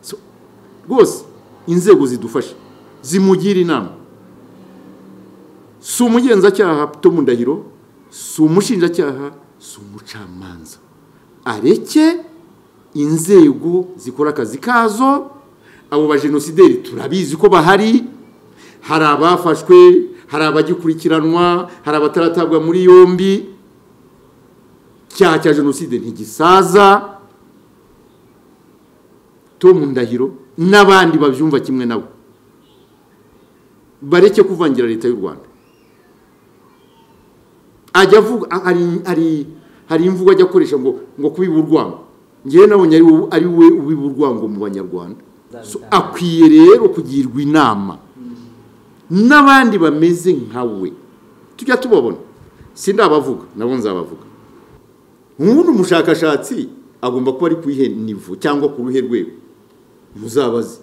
So, rwose inzego zidufasha zimugira inama si umugenzacyaha Tom Ndahiro si umushinjacyaha si umucamanza areke inzego zikora akazi kazo abo bajenosideri turabizi ko bahari hari abafashwe hari abagikurikiranwa hari abataratabwa muri yombi icyaha cya jenoside ntigisaza Tom Ndahiro n'abandi babyumva kimwe nabo bareke kuvangira leta y'u rwanda ajya avuga hari imvugo ajya akoresha ngo ngo kubiba urwango ngewe nabonye ari we ubiba urwango mu banyarwanda akwiye rero kugirwa inama n'abandi bameze nka we tujya tubabona si ndabavuga nabo nzabavuga nk'ubundi umushakashatsi agomba kuba ari ku ihe nivo cyangwa ku ruhe rwego muzabaze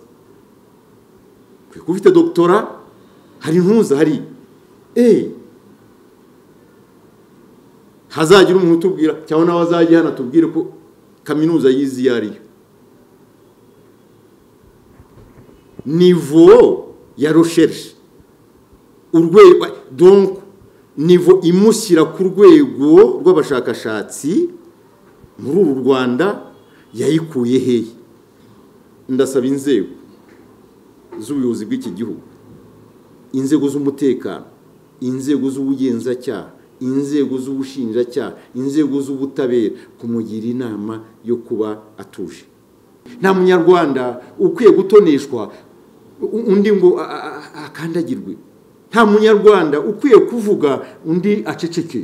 kuko ufite dogitora hari ntuza hari eee hazagira umuntu utubwira cyangwa nawe azajya hano atubwire ko kaminuza yizi iyo ari yo nivo ya rosherishe urwego donko nivo imushyira ku rwego rw'abashakashatsi muri uru rwanda yayikuye hehe ndasaba inzego z'ubuyobozi bw'iki gihugu inzego z'umutekano inzego z'ubugenzacyaha inzego z'ubushinjacyaha inzego z'ubutabera kumugira inama yo kuba atuje nta munyarwanda ukwiye gutoneshwa undi ngo akandagirwe nta munyarwanda ukwiye kuvuga undi aceceke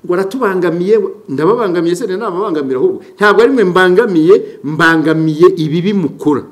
ngo aratubangamiye ndababangamiye se ntababangamira ahubwo ntabwo ari mwe mbangamiye mbangamiye ibi bimukora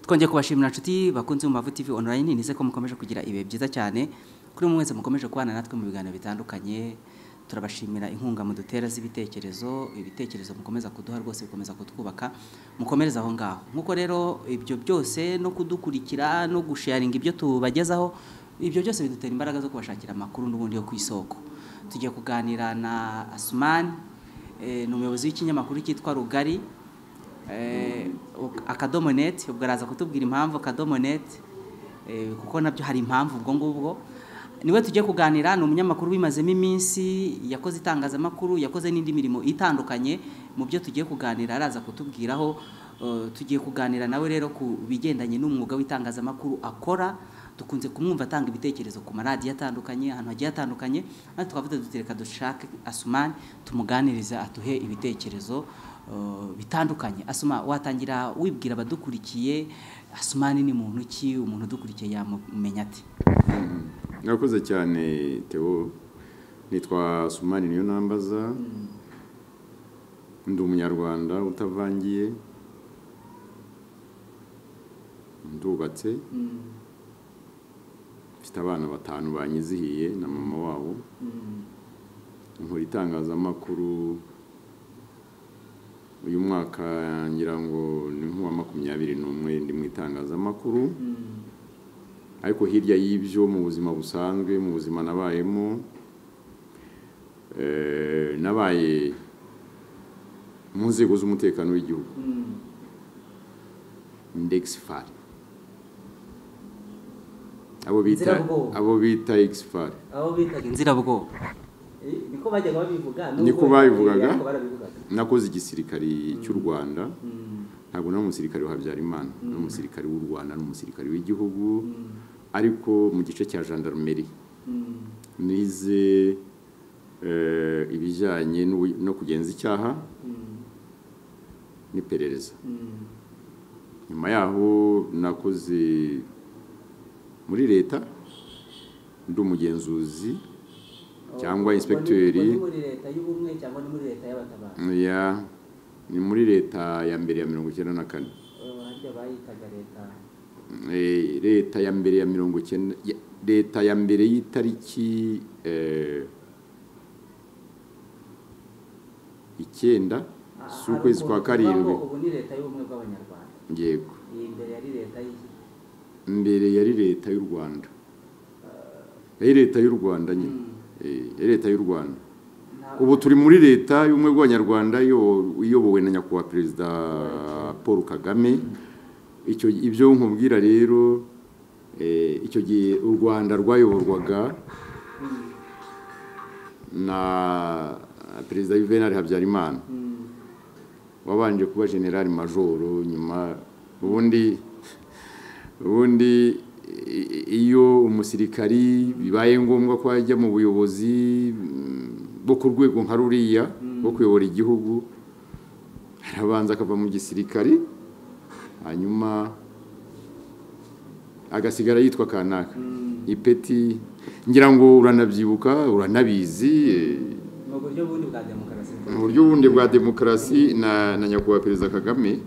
twongeye kubashimira inshuti bakunze mu mavu tv online nize ko mukomeje kugira ibihe byiza cyane kuri umwe wese mukomeje kubana natwe mu biganiro bitandukanye turabashimira inkunga mudutera z'ibitekerezo ibitekerezo mukomeza kuduha rwose bikomeza kutwubaka mukomereze aho ngaho nk'uko rero ibyo byose no kudukurikira no gusharinga ibyo tubagezaho ibyo byose bidutera imbaraga zo kubashakira amakuru n'ubundi yo ku isoko tugiye kuganira na asumani ni umuyobozi w'ikinyamakuru cyitwa rugari akadomo neti ubwo araza kutubwira impamvu akadomo neti kuko nabyo hari impamvu ubwo ngubwo niwe tujye kuganira ni umunyamakuru wimazemo iminsi yakoze itangazamakuru yakoze n'indi mirimo itandukanye mu byo tugiye kuganira araza kutubwiraho tugiye kuganira nawe rero ku bigendanye n'umwuga w'itangazamakuru akora dukunze kumwumva atanga ibitekerezo ku maradiyo atandukanye ahantu hagiye hatandukanye natwe twavuga dutereka dushake asumani tumuganirize atuhe ibitekerezo bitandukanye asuma watangira wibwira abadukurikiye asumani ni muntu ki umuntu udukurikiye yamumenya ati mwakoze cyane teo nitwa asumani niyo nambaza ndi umunyarwanda utavangiye ndubatse mfite abana batanu banyizihiye na mama wabo nkora itangazamakuru uyu mwaka ngira ngo ni nk'uwa makumyabiri n'umwe ndi mu itangazamakuru ariko hirya y'ibyo mu buzima busanzwe mu buzima nabayemo nabaye mu nzego z'umutekano w'igihugu ndegifari abo bita abo bita egifari abo bitaga inzirabwoba niko bajyaga babivuga niko babivugaga nakoze igisirikari cy'u rwanda ntabwo nari umusirikari wa habyarimana nari umusirikari w'u rwanda nari umusirikari w'igihugu ariko mu gice cya jandarumeri nize ibijyanye no kugenza icyaha n'iperereza nyuma yaho nakoze muri leta ndi umugenzuzi cyangwa inspekteri ni muri leta ya mbere ya mirongo icyenda na kane leta ya mbere ya mirongo icyenda leta ya mbere y'itariki icyenda z'ukwezi kwa karindwi ubu ni leta y'ubumwe bw'abanyarwanda yego iyi mbere yari leta y'iki mbere yari leta y'u rwanda yari leta y'u rwanda nyine Eh, yari leta y'u rwanda nta- ubu turi muri leta y'ubumwe bw'abanyarwanda iyo- iyobowe na nyakubahwa perezida paul kagame icyo ibyo nkubwira rero eh, icyo gihe u rwanda rwayoborwaga na perezida juvenal habyarimana wabanje kuba general majoro nyuma ubundi ubundi i- i- iyo umusirikari bibaye ngombwa ko ajya mu buyobozi mm, bwo ku rwego nka ruriya bwo kuyobora igihugu arabanza akava mu gisirikari hanyuma agasigara yitwa kanaka ipeti ngira ngo uranabyibuka uranabizi eh, mu buryo bundi bwa demokarasi mu buryo bundi bwa demokarasi na na nyakubahwa perezida kagame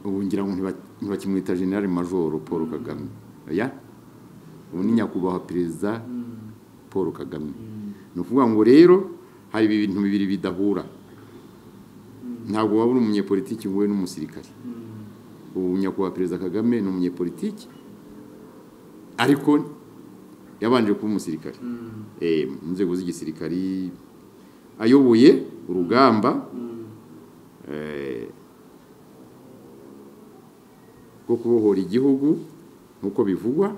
ubu ngira ngo ntiba- ntibakimwita generale majoro paul kagame oya ubu ni nyakubahwa perezida paul kagame ni ukuvuga ngo rero hari ibintu bibiri bidahura ntabwo waba uri umunyepolitiki wowe n'umusirikare ubu nyakubahwa perezida kagame ni umunyepolitiki ariko yabanje kuba umusirikare Eh, mu nzego z'igisirikari ayoboye urugamba eh, rwo kubohora igihugu nk'uko bivugwa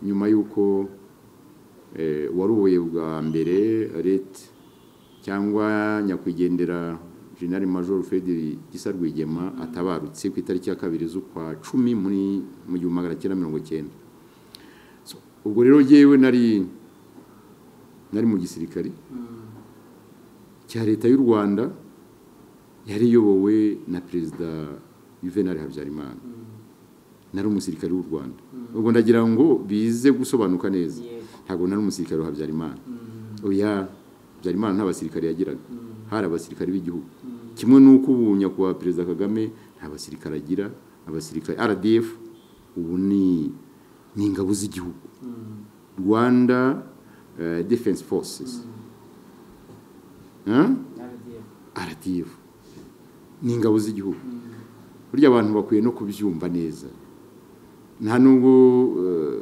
nyuma y'uko eh, uwaruboye bwa mbere leta cyangwa nyakwigendera jenerali major federi gisa rwigema atabarutse ku itariki ya kabiri z'ukwa cumi muri mu gihumbi magana cyenda mirongo cyenda So, ubwo rero jyewe nari nari mu gisirikari cya leta y'u rwanda yari iyobowe na perezida juvenal habyarimana nari umusirikare w'u rwanda ubwo ndagira ngo bize gusobanuka neza Yego. ntabwo nari umusirikare wa habyarimana oya habyarimana nta basirikare yagiraga hari abasirikare b'igihugu kimwe n'uko ubu nyakubahwa perezida kagame nta basirikare agira abasirikare rdf ubu ni ni ingabo z'igihugu rwanda eh, defense forces Huh? RDF. RDF ni ingabo z'igihugu burya abantu bakwiye no kubyumva neza nta nubwo eh,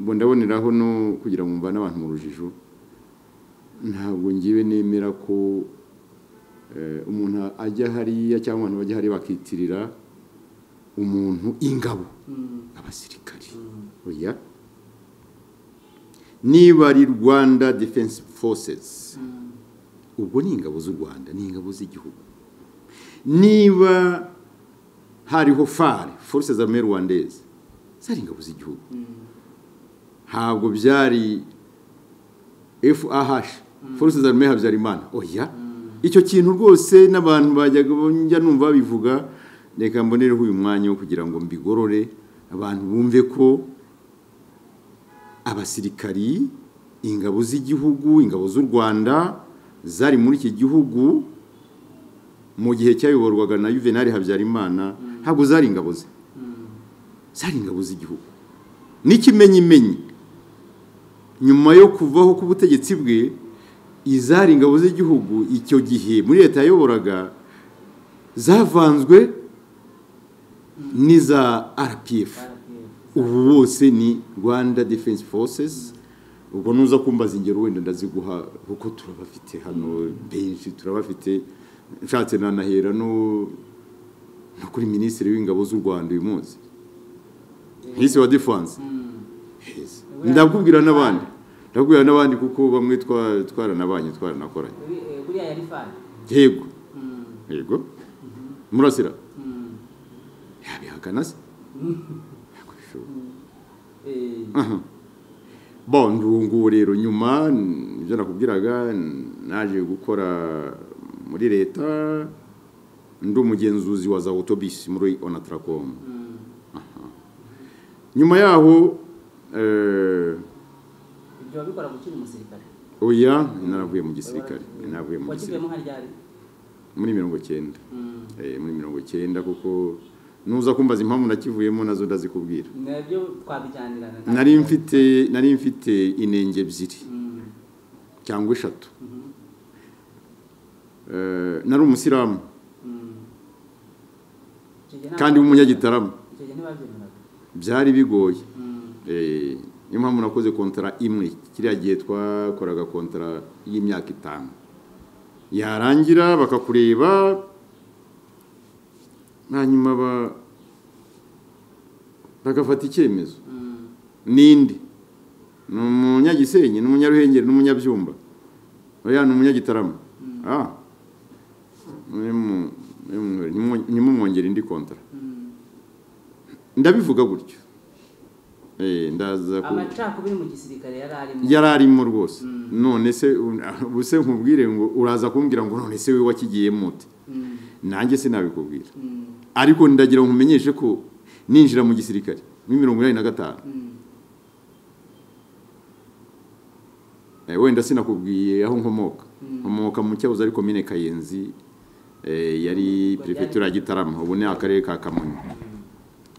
ngo ndaboneraho no kugira ngo mvane abantu mu rujijo ntabwo ngiwe nemera ko eh, umuntu ajya hariya cyangwa abantu bajya hariya bakitirira umuntu ingabo abasirikari oya niba ari rwanda defense forces ubwo ni ingabo z'u rwanda ni ingabo z'igihugu niba hariho fare force z'armée rwandaise zari ingabo z'igihugu ntabwo byari fah force z'armée habyarimana oya icyo kintu rwose n'abantu bajyaga njya numva babivuga reka mbonereho uyu mwanya wo kugira ngo mbigorore abantu bumve ko abasirikari ingabo z'igihugu ingabo z'u rwanda zari muri iki gihugu mu gihe cyayoborwaga na juvenali habyarimana ntabwo zari ingabo ze zari ingabo z'igihugu n'ikimenyimenyi nyuma yo kuvaho k'ubutegetsi bwe izari ingabo z'igihugu icyo gihe muri leta yayoboraga zavanzwe n'iza rpf RDF. ubu bose ni rwanda defense forces ubwo nuza kumbaza ingero wenda ndaziguha kuko turabafite hano benshi turabafite nshatse nanahera no no kuri minisitiri w'ingabo z'u rwanda uyu munsi minisitiri wa defanse ndakubwira n'abandi ndakubwira n'abandi kuko bamwe twa- twaranabanye twaranakoranye Uri- eh, buriya yari fani yego yego murasira yabihakana se ntabwo bishoboka Aha. Bon, ndi ubu ngubu rero nyuma n- ibyo nakubwiraga n- naje gukora muri leta ndi umugenzuzi wa za autobus muri onatracom Aha. nyuma yaho eh, ibyo wabikora gukiri umusirikare oya naravuye mu gisirikare naravuye mu gisirikare wakivuyemo nka ryari muri mirongo icyenda muri mirongo icyenda kuko nuza kumbaza impamvu nakivuyemo nazo ndazikubwira nari mfite nari mfite inenge ebyiri cyangwa eshatu nari umusiramu kandi w'umunyagitarama byari bigoye niyo mpamvu nakoze kontara imwe kiriya gihe twakoraga kontara y'imyaka itanu yarangira bakakureba hanyuma bagafata icyemezo n'indi ni umunyagisenyi ni umunyaruhengeri n'umunyabyumba ni umunyagitarama ntimumwongere indi kontara ndabivuga gutyo amacakubiri mu gisirikare yari arimo yari arimo rwose none se ubuse nkubwire ngo uraza kumbwira ngo none se wowe wakigiyemo ute nanjye sinabikubwira ariko ndagira ngo nkumenyeshe ko ninjira mu gisirikare muri mirongo inani na gatanu wenda sinakubwiye aho nkomoka nkomoka mu cyahoze ariko mine kayenzi yari perefegitura gitarama ubu ni akarere ka kamonyi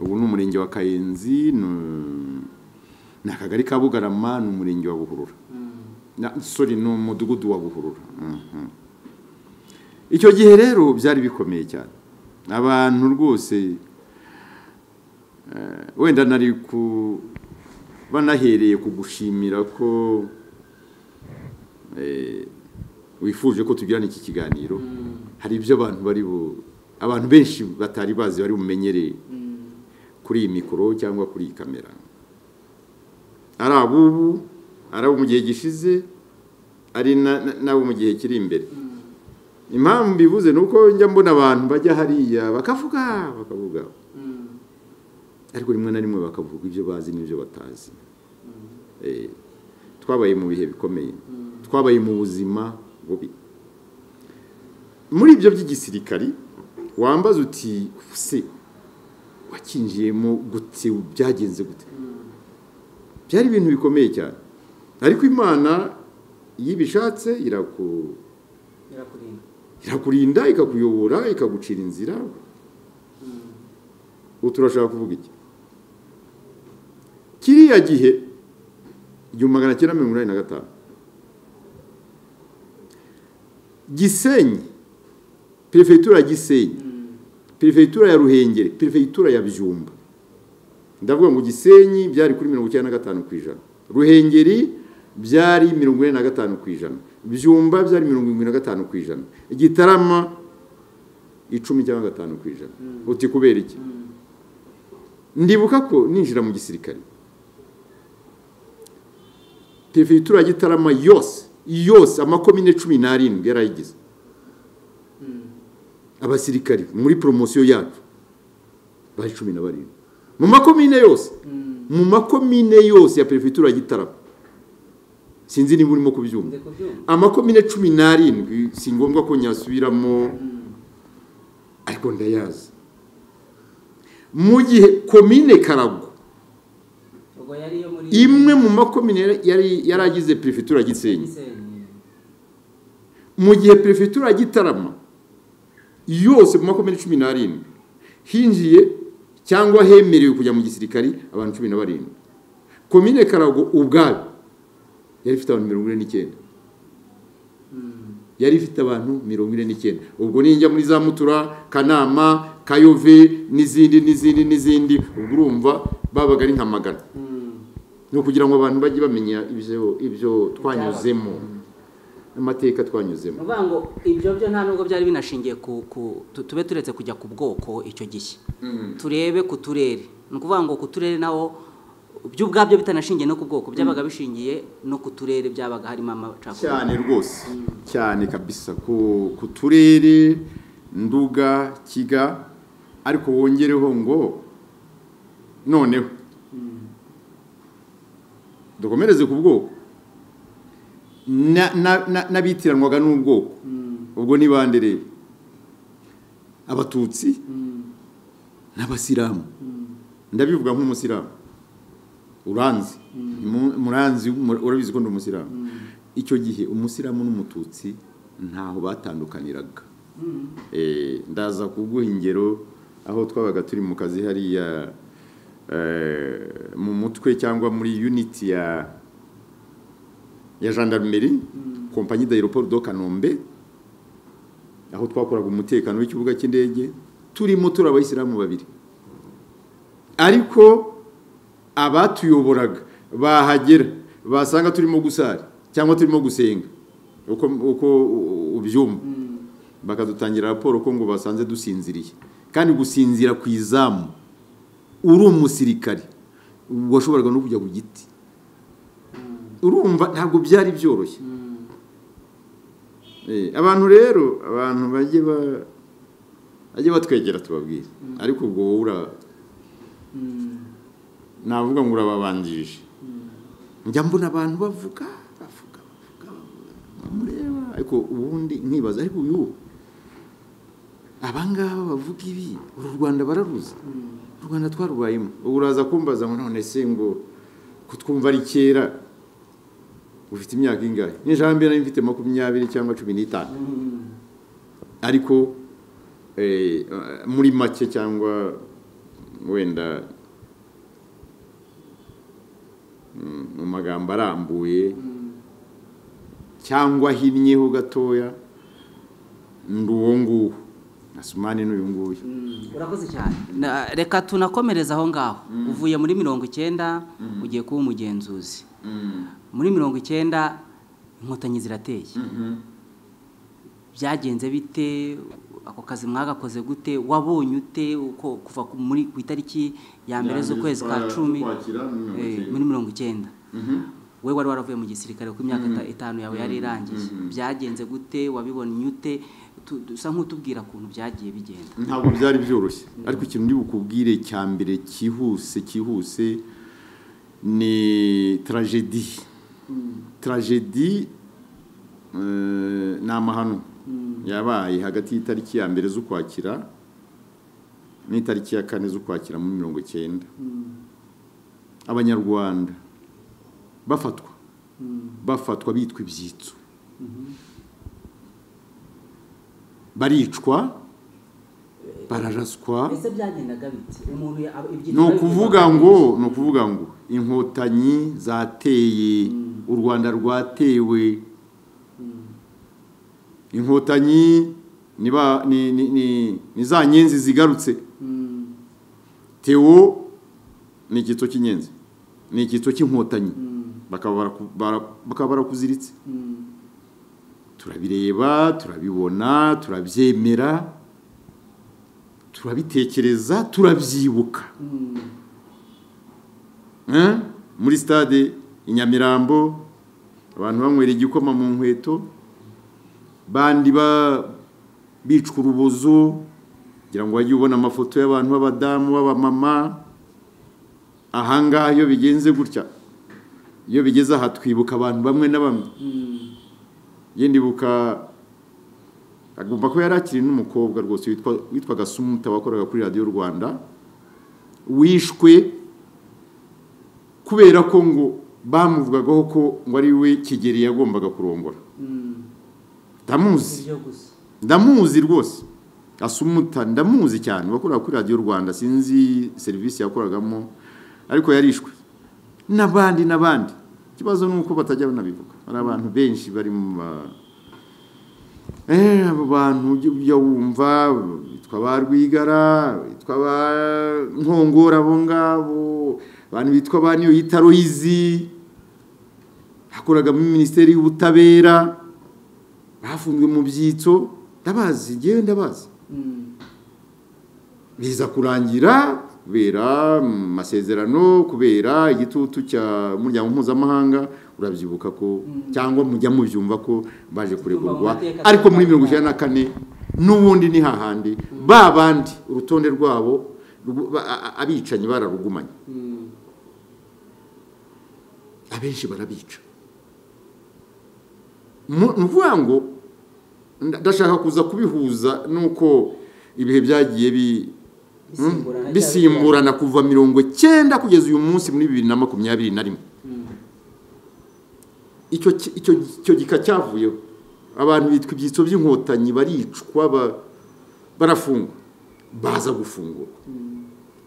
ubu ni umurenge wa kayenzi ni akagari ka bugarama ni umurenge wa buhurura sori ni umudugudu wa buhurura icyo gihe rero byari bikomeye cyane abantu rwose wenda nari ku banahereye kugushimira ko wifuje ko tugirana iki kiganiro hari ibyo abantu bari abantu benshi batari bazi bari bumenyereye kuri iyi mikoro cyangwa kuri iyi kamera ari abubu ari abo mu gihe gishize ari n'abo mu gihe kiri imbere impamvu mbivuze ni uko njya mbona abantu bajya hariya bakavuga bakavuga ariko rimwe na rimwe bakavuga ibyo bazi n'ibyo batazi twabaye mu bihe bikomeye twabaye mu buzima bubi muri ibyo by'igisirikari wambaza uti se wakinjiyemo gute byagenze gute byari ibintu bikomeye cyane ariko imana iyo ibishatse irakurinda ikakuyobora ikagucira inzira ubu turashaka kuvuga iki kiriya gihe igihumbi magana cyenda mirongo inani na gatanu gisenyi perefegitura gisenyi perefegitura ya ruhengeri perefegitura ya byumba ndavuga ngo gisenyi byari kuri mirongo icyenda na gatanu ku ijana ruhengeri byari mirongo ine na gatanu ku ijana byumba byari mirongo irindwi na gatanu ku ijana igitarama icumi cyangwa gatanu ku ijana uti kubera iki ndibuka ko ninjira mu gisirikare perefegitura ya gitarama yose yose amakomine cumi n'arindwi yarayigize abasirikari muri poromosiyo yacu bari cumi na barindwi mu makomine yose mu makomine yose ya perefegitura gitaramo sinzi niba urimo kubyumva amakomine cumi n'arindwi si ngombwa ko nyasubiramo ariko ndayazi mu gihe komine karagwa imwe mu makomine yari yaragize perefegitura gisenyi mu gihe perefegitura gitarama yose mu makumyabiri cumi n'arindwi hinjiye cyangwa hemerewe kujya mu gisirikari abantu cumi na barindwi komine karago ubwayo yari ifite abantu mirongo ine n'icyenda yari ifite abantu mirongo ine n'icyenda ubwo ninjya muri za mutura kanama kayove n'izindi n'izindi n'izindi ubwo urumva babaga ari nka magana ni ukugira ngo abantu bajye bamenya ibyo twanyuzemo amateka twanyuzemo uvuga ngo ibyo byo nta nubwo byari binashingiye ku tube turetse kujya ku bwoko icyo gihe turebe ku turere ni ukuvuga ngo ku turere naho byo ubwabyo bitanashingiye no ku bwoko byabaga bishingiye no ku turere byabaga harimo amacakubiri cyane rwose cyane kabisa ku turere nduga kiga ariko wongereho ngo noneho dukomereze ku bwoko n'abitiranwaga n'ubwoko ubwo ni bande rero abatutsi n'abasilamu ndabivuga nk'umusilamu uranzi muranzi urabizi ko ndi umusilamu icyo gihe umusilamu n'umututsi ntaho batandukaniraga ndaza kuguha ingero aho twabaga turi mu kazi hariya mu mutwe cyangwa muri uniti ya ya gendarmerie kompanyi d'aéroport do Kanombe aho twakoraga umutekano w'ikibuga cy'indege turimo turi abayisilamu babiri ariko abatuyoboraga bahagera basanga turimo gusara cyangwa turimo gusenga uko uko ubyumva bakadutangira raporo ko ngo basanze dusinziriye kandi gusinzira ku izamu uri umusirikare washoboraga no kujya ku giti urumva ntabwo byari byoroshye abantu rero abantu bajye batwegera tubabwire ariko ubwo wowe ura navuga ngo urababanjije njya mbona abantu bavuga bavuga mureba ariko ubundi nkibaza ariko uyu abangaba bavuga ibi uru rwanda bararuzi u rwanda twarubayemo ubu uraza kumbaza ngo none se ngo kutwumva ari kera ufite imyaka ingahe n'ijambo nari mfite makumyabiri cyangwa cumi n'itanu ariko muri make cyangwa wenda mu magambo arambuye cyangwa ahinnyeho gatoya ndi uwo nguwo asumani n'uyu nguyu urakoze cyane reka tunakomereza aho ngaho uvuye muri mirongo icyenda ugiye kuba umugenzuzi muri mirongo icyenda inkotanyi zirateye byagenze bite ako kazi mwagakoze gute wabonye ute uko kuva ku itariki ya mbere z'ukwezi kwa cumi muri mirongo icyenda we wari waravuye mu gisirikare kuko imyaka itanu yawe yari irangiye byagenze gute wabibonye ute dusa nk'utubwira ukuntu byagiye bigenda ntabwo byari byoroshye ariko ikintu ndi bukubwire cya mbere cyihuse cyihuse ni tragedi tragedi ni amahano yabaye hagati y'itariki ya mbere z'ukwakira n'itariki ya kane z'ukwakira muri mirongo icyenda abanyarwanda bafatwa bafatwa bitwa ibyitso baricwa bararaswa ni ukuvuga ngo ni ukuvuga ngo inkotanyi zateye u rwanda rwatewe inkotanyi ni za nyenzi zigarutse tewo ni icyitso cy'inyenzi ni icyitso cy'inkotanyi bakaba barakuziritse turabireba turabibona turabyemera turabitekereza turabyibuka muri stade i nyamirambo abantu banywera igikoma mu nkweto bandi bicwa urubozo kugira ngo wajye ubona amafoto y'abantu b'abadamu b'abamama ahangaha iyo bigenze gutya iyo bigeze aha twibuka abantu bamwe na bamwe ndibuka agomba kuba yari akiri n'umukobwa rwose witwaga sumuta wakoraga kuri radiyo rwanda wishwe kubera ko ngo bamuvugagaho ko ngo ari we kigeri yagombaga kurongora ndamuzi ndamuzi rwose asumuta ndamuzi cyane wakoraga kuri radiyo rwanda sinzi serivisi yakoragamo ariko yarishwe n'abandi n'abandi ikibazo ni uko batajya banabivuga hari abantu benshi bari mu ma abo bantu ujya wumva bitwa ba rwigara bitwa ba nkongora abo ngabo abantu bitwa ba niyo yita royizi hakoraga muri minisiteri y'ubutabera bafunzwe mu byitso ndabazi ngewe ndabazi biza kurangira kubera amasezerano kubera igitutu cy'umuryango mpuzamahanga urabyibuka ko cyangwa mujya mubyumva ko baje kuregurwa ariko muri mirongo icyenda na kane n'ubundi ni hahandi ba bandi urutonde rwabo abicanyi bararugumanye abenshi barabica ni ukuvuga ngo ndashaka kuza kubihuza n'uko ibihe byagiye bi bisimburana kuva mirongo cyenda kugeza uyu munsi muri bibiri na makumyabiri na rimwe icyo gika cyavuyeho abantu bitwa ibyitso by'inkotanyi baricwa barafungwa baza gufungurwa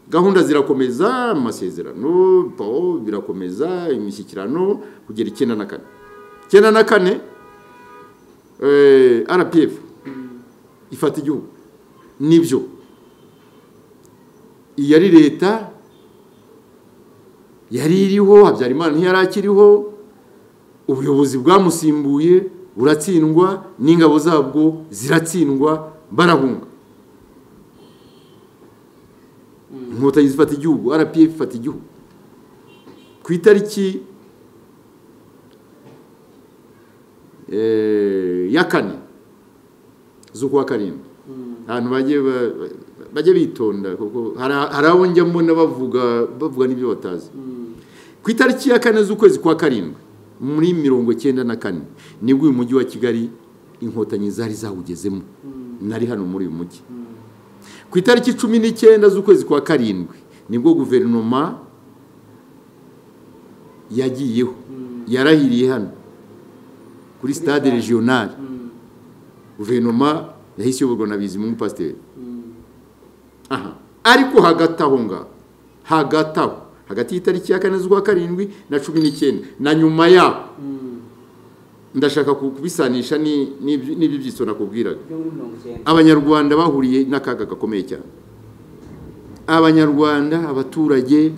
gahunda zirakomeza amasezerano birakomeza imishyikirano kugera icyenda na kane icyenda na kane rpf ifata igihugu nibyo iyi ari leta yari iriho habyarimana ntiyari akiriho ubuyobozi bwamusimbuye buratsindwa n'ingabo zabwo ziratsindwa barahunga inkotanyi zifata igihugu rpf ifata igihugu ku itariki ya kane z'ukwa karindwi ahantu bajya bitonda kuko hari abo njya mbona bavuga n'ibyo batazi ku itariki ya kane z'ukwezi kwa karindwi muri mirongo icyenda na kane nibwo uyu mujyi wa kigali inkotanyi zari zawugezemo nari hano muri uyu mujyi ku itariki cumi n'icyenda z'ukwezi kwa karindwi nibwo guverinoma yagiyeho yarahiriye hano kuri sitade regionali guverinoma yahise iyoborwa na bizimungu pasiteri aha ariko hagati aho ngaho hagati aho hagati y'itariki ya kane z'ukwa karindwi na cumi n'icyenda na nyuma yaho ndashaka kubisanisha n'ibyo byitso nakubwiraga abanyarwanda bahuriye n'akaga gakomeye cyane abanyarwanda abaturage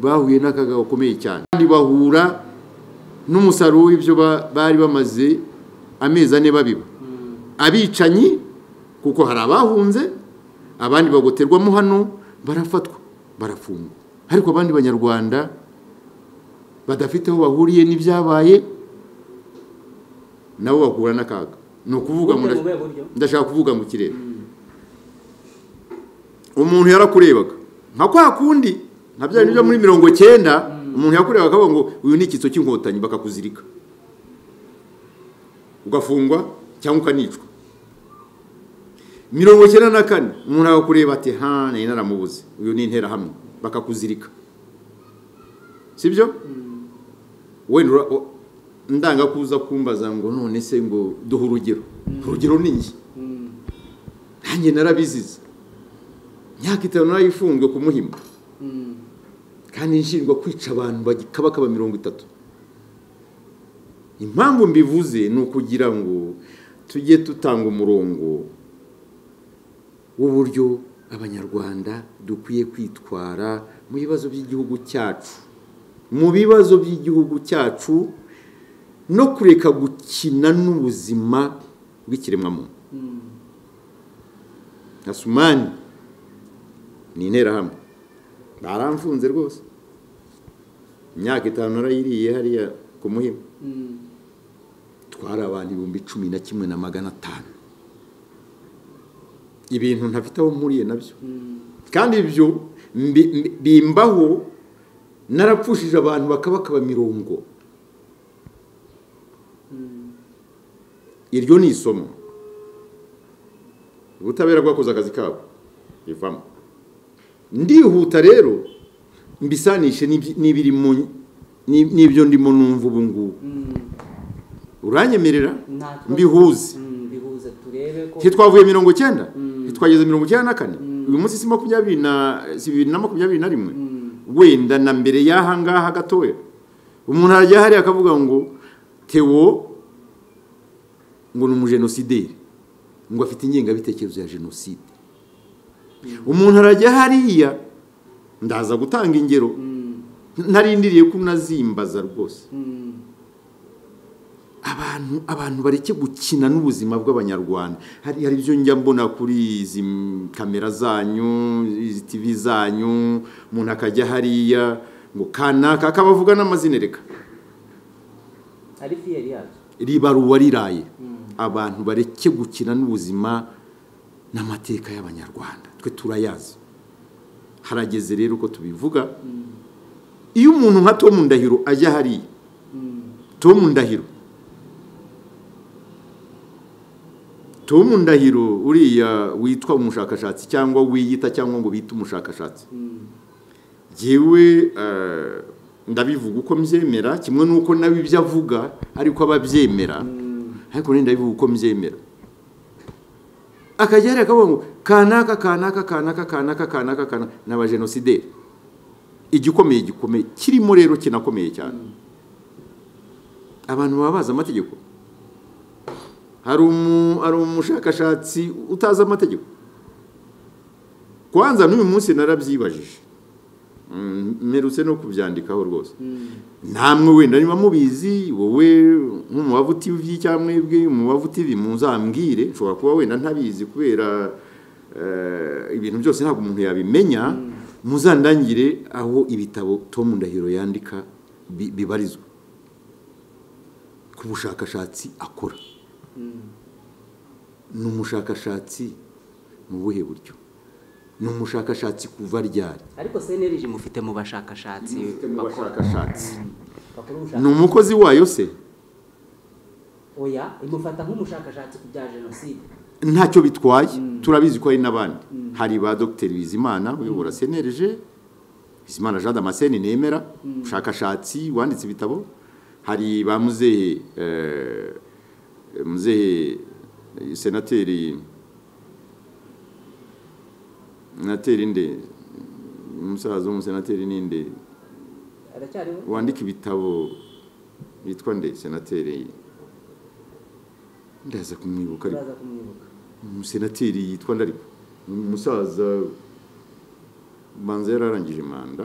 bahuye n'akaga gakomeye cyane kandi bahura n'umusaruro w'ibyo bari bamaze amezi ane babiba abicanyi kuko hari abahunze abandi bagoterwamo hano barafatwa barafungwa ariko abandi banyarwanda badafite aho bahuriye n'ibyabaye nabo bahura n'akaga ni ukuvuga ndashaka kuvuga mu kirere umuntu yarakurebaga nka kwa kundi nka bya bintu byo muri mirongo cyenda umuntu yakurebaga akavuga ngo uyu ni icyitso cy'inkotanyi bakakuzirika ugafungwa cyangwa ukanicwa mirongo cyenda na kane umuntu agakureba ati ha nayo naramubuze uyu ni interahamwe bakakuzirika sibyo wenda ndanga kuza kumbaza ngo none se ngo duhe urugero urugero ni njye nanjye narabizize imyaka itanu narayifunzwe ku muhima kandi nshinjwa kwica abantu bakaba mirongo itatu impamvu mbivuze ni ukugira ngo tujye dutanga umurongo w'uburyo abanyarwanda dukwiye kwitwara mu bibazo by'igihugu cyacu mu bibazo by'igihugu cyacu no kureka gukina n'ubuzima bw'ikiremwamuntu nka sumani ni interahamwe baramfunze rwose imyaka itanu narayiriye hariya ku muhima twari abantu ibihumbi cumi na kimwe na magana atanu ibintu ntafite aho mpuriye nabyo kandi ibyo bimbaho narapfushije abantu bakaba mirongo iryo ni isomo ubutabera bwakoze akazi kabo rivamo ndihuta rero mbisanishe n'ibyo ndimo numva ubu ngubu uranyemerera mbihuze ntitwavuye mirongo icyenda ntitwageze mirongo icyenda na kane uyu munsi si makumyabiri na makumyabiri na rimwe wenda na mbere y'aha ngaha gatoya umuntu arajya hariya akavuga ngo tewo ngo ni umujenosideri ngo afite ingengabitekerezo ya jenoside umuntu arajya hariya ndaza gutanga ingero narindiriye ko unazimbaza rwose abantu abantu bareke gukina n'ubuzima bw'abanyarwanda hari ibyo njya mbona kuri izi kamera zanyu izi tivi zanyu umuntu akajya hariya ngo kanaka akabavuga n'amazina reka ari fiyeri yacu ribaruwa riraye abantu bareke gukina n'ubuzima n'amateka y'abanyarwanda twe turayazi harageze rero uko tubivuga iyo umuntu nka tom ndahiro ajya hariya tom ndahiro tom ndahiro uriya witwa umushakashatsi cyangwa wiyita cyangwa ngo bite umushakashatsi yewe ndabivuga uko mbyemera kimwe n'uko nawe ibyo avuga ariko ababyemera ariko wenda bivuga uko mbyemera akagera akavuga ngo kanaka kanaka kanaka kanaka kanaka kanaka ni abajenosideri igikomeye gikomeye kirimo rero kinakomeye cyane abantu baba bazi amategeko hari umushakashatsi utazi amategeko kwanza n'uyu munsi narabyibajije mperutse no kubyandikaho rwose namwe wenda niba mubizi wowe nk'umubavu tivi cyangwa mwebwe umubavu tivi muzambwire nshobora kuba wenda ntabizi kubera ibintu byose ntabwo umuntu yabimenya muzandangire aho ibitabo Tom Ndahiro yandika bibarizwa ku bushakashatsi akora ni umushakashatsi mu buhe buryo ni umushakashatsi kuva ryari ariko seneriji mufite mu bashakashatsi bashakashatsi ni umukozi wayo se oya imufata nk'umushakashatsi ku bya jenoside ntacyo bitwaye turabizi ko hari n'abandi hari ba dogiteri bizimana uyobora senerije bizimana jean damascene nemera umushakashatsi wanditse ibitabo hari ba muzehe muzehe senateri senateri nde umusaza w'umusenateri ninde wandika ibitabo yitwa nde senateri ndaza kumwibuka ariko umusenateri yitwa nde ariko umusaza banza yararangije manda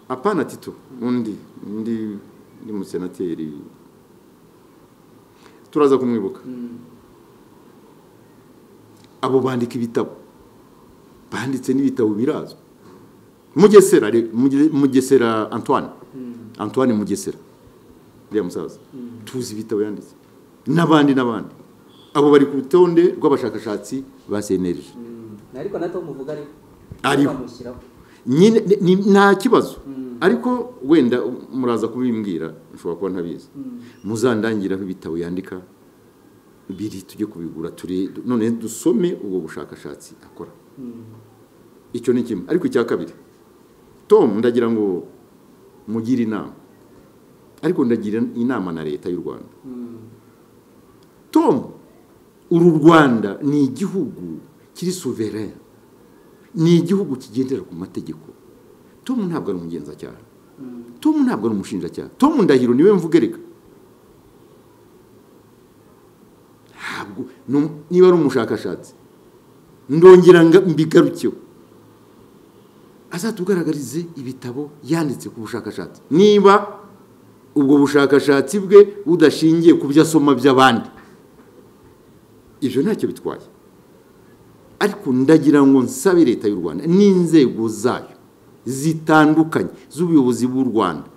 apana tito undi undi ni umusenateri turaza kumwibuka abo bandika ibitabo banditse n'ibitabo birazwi mugesera mugesera antoine antoine mugesera uriya musaza tuzi ibitabo yanditse n'abandi n'abandi abo bari ku rutonde rw'abashakashatsi ba senerije ariko na tom uvuga ariko nta kibazo ariko wenda muraza kubimbwira ushobora kuba ntabizi muzandangiraho ibitabo yandika biri tujye kubigura none dusome ubwo bushakashatsi akora icyo ni kimwe ariko icya kabiri tom ndagira ngo mugire inama ariko ndagira inama na leta y'u rwanda tom uru rwanda ni igihugu kiri souverain ni igihugu kigendera ku mategeko tom ntabwo ari umugenzacyaha tom ntabwo ari umushinjacyaha tom ndahiro niwe mvugereka ntabwo niba ari umushakashatsi ndongera mbigarukeho azatugaragarize ibitabo yanditse ku bushakashatsi niba ubwo bushakashatsi bwe budashingiye ku byo asoma by'abandi ibyo ntacyo bitwaye ariko ndagira ngo nsabe leta y'u rwanda n'inzego zayo zitandukanye z'ubuyobozi bw'u rwanda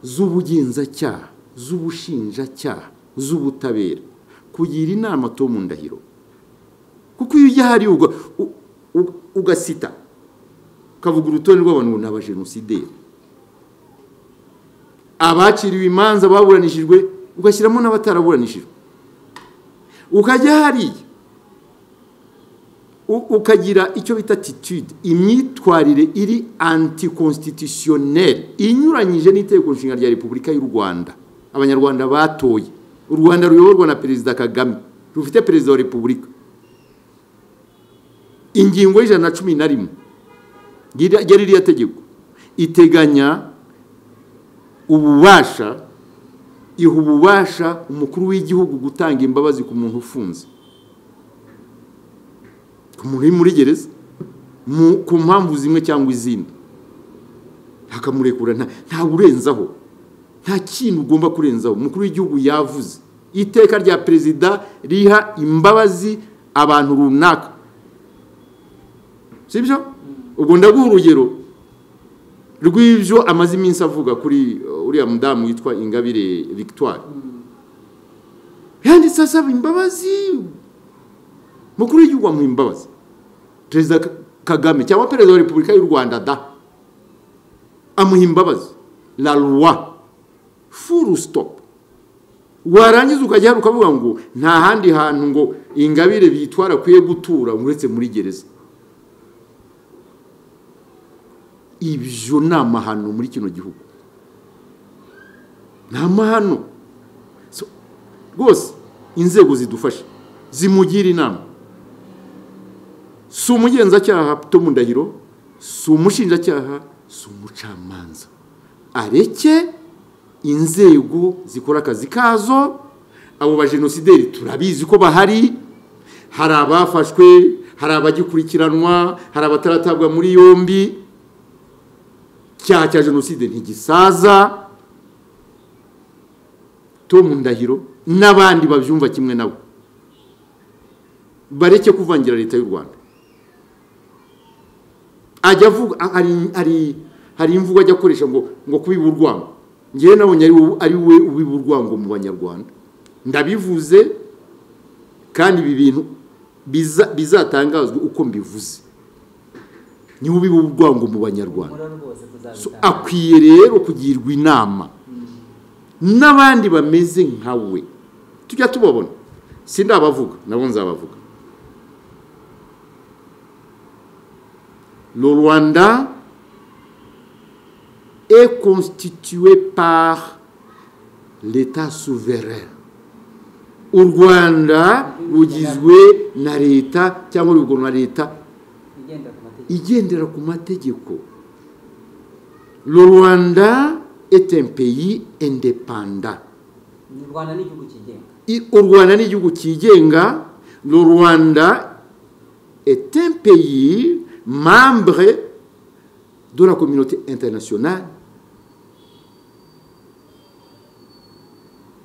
z'ubugenzacyaha z'ubushinjacyaha z'ubutabera kugira inama tom ndahiro kuko iyo ujya ahari ugasita ukavuga urutonde rw'abantu ni abajenosideri abaciriwe imanza baburanishijwe ugashyiramo n'abataraburanishijwe ukajya hariya ukagira icyo bita titude imyitwarire iri antikonstitutioneri inyuranyije n'itegeko nshinga rya repubulika y'u rwanda abanyarwanda batoye u rwanda ruyoborwa na perezida kagame rufite perezida wa repubulika ingingo y'ijana na cumi na rimwe ya ririya tegeko iteganya ububasha iha ububasha umukuru w'igihugu gutanga imbabazi ku muntu ufunze ku muntu uri muri gereza ku mpamvu zimwe cyangwa izindi bakamurekura ntawe urenzaho nta kintu ugomba kurenzaho umukuru w'igihugu yavuze iteka rya perezida riha imbabazi abantu runaka si byo ubwo ndaguha urugero rw'ibyo amaze iminsi avuga kuri uriya mudamu witwa ingabire victoire yanditse asaba imbabazi mukuru w'igihugu amuha imbabazi perezida kagame cyangwa perezida wa repubulika y'u rwanda da amuha imbabazi la roi furu stop warangiza ukajya ukavuga ngo nta handi hantu ngo ingabire bitwara akwiye gutura uretse muri gereza ibyo ni amahano muri kino gihugu ni amahano rwose inzego zidufasha zimugira inama si umugenzacyaha mu ndahiro si umushinjacyaha si umucamanza areke inzego zikora akazi kazo abo bajenosideri turabizi ko bahari hari abafashwe hari abagikurikiranwa hari abataratabwa muri yombi icyaha cya jenoside ntigisaza mu ndahiro n'abandi babyumva kimwe nabo bareke kuvangira leta y'u rwanda ajya avuga hari imvugo ajya akoresha ngo ngo kubiba urwango ngewe nabonye ari we ubiba urwango mu banyarwanda ndabivuze kandi ibi bintu bizatangazwa uko mbivuze niwe ubiba urwango mu banyarwanda akwiye rero kugirwa inama n'abandi bameze nkawe tujya tubabona si ndabavuga nabo nzabavuga le rwanda est constitué par l'état souverain u rwanda rugizwe na leta cyangwa urwego na leta igendera ku mategeko le rwanda est un pays indépendant u rwanda ni igihugu cyigenga le rwanda est un pays membre de la communauté internationale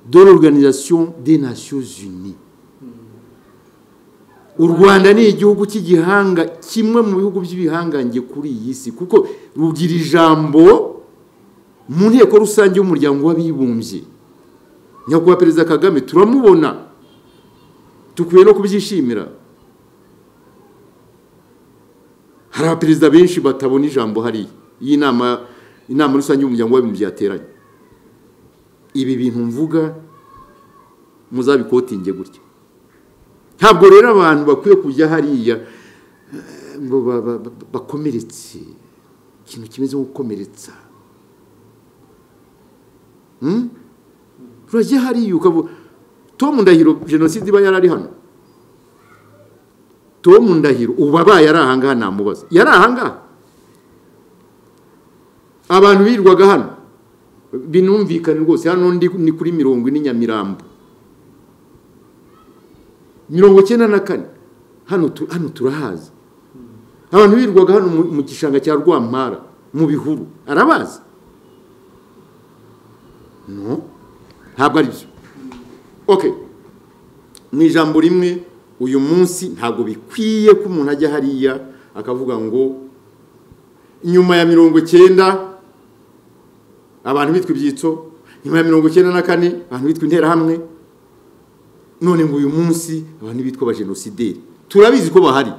de l'organisation des nations unies u rwanda ni igihugu cy'igihanga kimwe mu bihugu by'ibihangange kuri iyi si kuko rugira ijambo mu nteko rusange y'umuryango w'abibumbye nyakubahwa perezida kagame turamubona dukwiye no kubyishimira hari abaperezida benshi batabona ijambo hariya iyi nama inama rusange y'umuryango w'abibumbye yateranye ibi bintu mvuga muzabikotinge gutya ntabwo rero abantu bakwiye kujya hariya ngo bakomeretse ikintu kimeze nko gukomeretsa turajya hariya ukavuga tomu ndahiro jenoside iba yarari hano tomu ndahiro ubu abaye ari ahangaha namubaza yari ahangaha abantu birwaga hano binumvikane rwose hano ni kuri mirongo ine nyamirambo mirongo icyenda na kane hano turahazi abantu birwaga hano mu gishanga cya rwampara mu bihuru arabazi ntabwo ari byo oke mu ijambo rimwe uyu munsi ntabwo bikwiye ko umuntu ajya hariya akavuga ngo nyuma ya mirongo icyenda abantu bitwa ibyitso nyuma ya mirongo icyenda na kane abantu bitwa interahamwe none ngo uyu munsi abantu bitwa abajenosideri turabizi ko bahari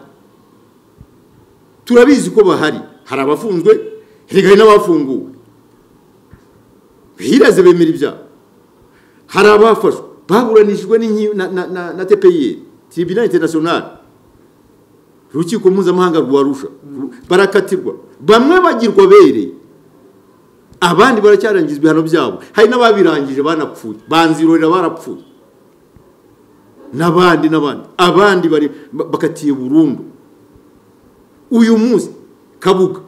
turabizi ko bahari hari abafunzwe hari n'abafunguwe hireze bemera ibyaha hari abafashwe baburanishijwe na tpr tribunal international urukiko mpuzamahanga rwa rusha barakatirwa bamwe bagirwa bere abandi baracyarangizwa ibihano byabo hari n'ababirangije banapfuye banzirorera barapfuye n'abandi n'abandi abandi bakatiye burundu uyu munsi kabuga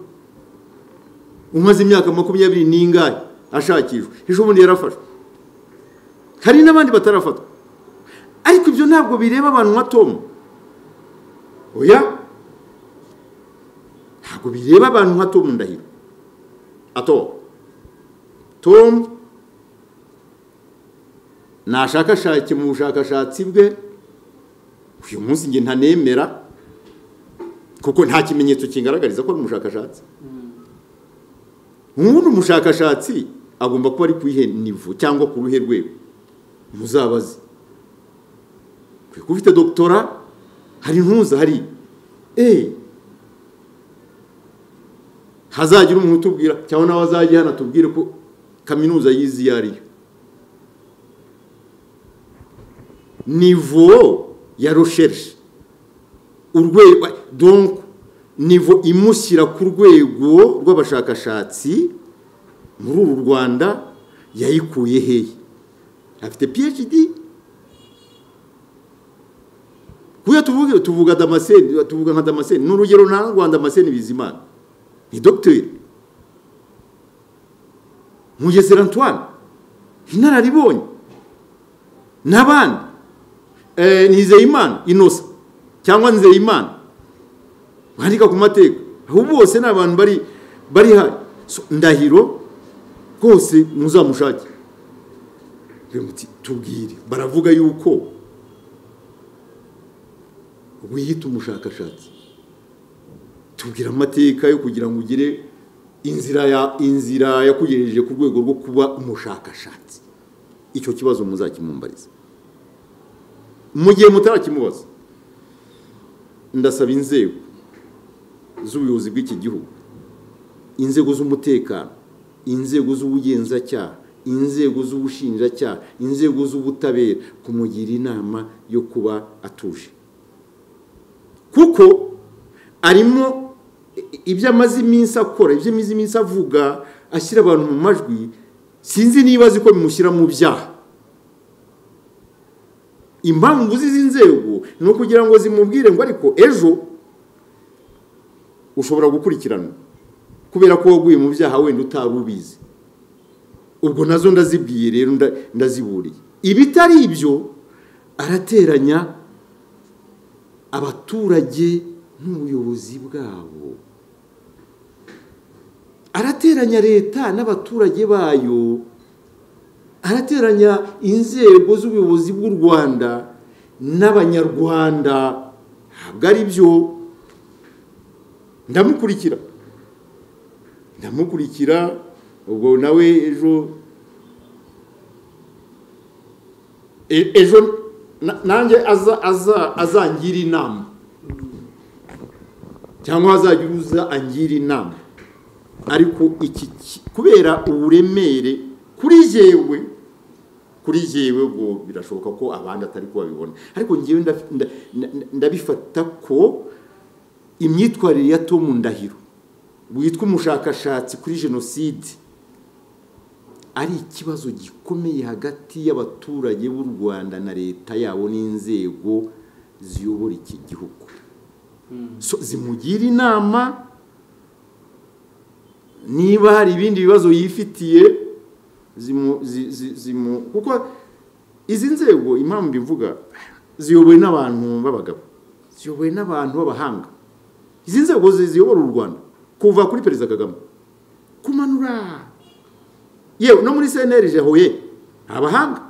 umaze imyaka makumyabiri n'ingahe ashakishwa ejo bundi yarafashwe hari n'abandi batarafatwa ariko ibyo ntabwo bireba abantu nka tomu oya ntabwo bireba abantu nka tomu ndahiro ato tomu nashakashake mu bushakashatsi bwe uyu munsi njye ntanemera kuko nta kimenyetso kingaragariza ko ari umushakashatsi nk'ubu ni umushakashatsi agomba kuba ari ku ihe nivo cyangwa ku ruhe rwego muzabaze kuko ufite dogitora hari ntuza hari eee hazagira umuntu utubwira cyangwa nawe azajya hano atubwire ko kaminuza yizi iyo ari yo nivo ya rosherishe urwego donko nivo imushyira ku rwego rw'abashakashatsi muri uru rwanda yayikuye hehe afite phd kuya tuvuge tuvuga damascene tuvuga nka damascene ni urugero ntangwa damascene bizimana ni dogiteri mugesera antoine inararibonye n'abandi nizeyimana inosa cyangwa nzeyimana bandika ku mateka aho bose ni abantu bari bari hari ndahiro rwose muzamushake tubwire baravuga yuko wiyita umushakashatsi tubwira amateka yo kugira ngo ugire inzira ya inzira yakugejeje ku rwego rwo kuba umushakashatsi icyo kibazo muzakimumbariza mu gihe mutarakimubaza ndasaba inzego z'ubuyobozi bw'iki gihugu inzego z'umutekano inzego z'ubugenzacyaha inzego z'ubushinjacyaha inzego z'ubutabera kumugira inama yo kuba atuje kuko arimo ibyo amaze iminsi akora ibyo amaze iminsi avuga ashyira abantu mu majwi sinzi niba azi ko bimushyira mu byaha impamvu z'izi nzego ni ukugira ngo zimubwire ngo ariko ejo ushobora gukurikiranwa kubera ko waguye mu byaha wenda utari ubizi ubwo nazo ndazibwiye rero ndaziburiye ibitari ibyo arateranya abaturage n'ubuyobozi bwabo arateranya leta n'abaturage bayo arateranya inzego z'ubuyobozi bw'u rwanda n'abanyarwanda ntabwo ari byo ndamukurikira ndamukurikira ubwo nawe ejo ejo nanjye azangira inama cyangwa azajya uza angira inama ariko iki kubera uburemere kuri yewe kuri yewe ubwo birashoboka ko abandi atari kubabibona ariko ngewe ndabifata ko imyitwarire ya Tom ndahiro witwa umushakashatsi kuri jenoside ari ikibazo gikomeye hagati y'abaturage b'u rwanda na leta yabo n'inzego ziyobora iki gihugu zimugira inama niba hari ibindi bibazo yifitiye kuko izi nzego impamvu mbivuga ziyobowe n'abantu b'abagabo ziyobowe n'abantu b'abahanga izi nzego ziyobora u rwanda kuva kuri perezida kagame kumanura yewe no muri seneri huye abahanga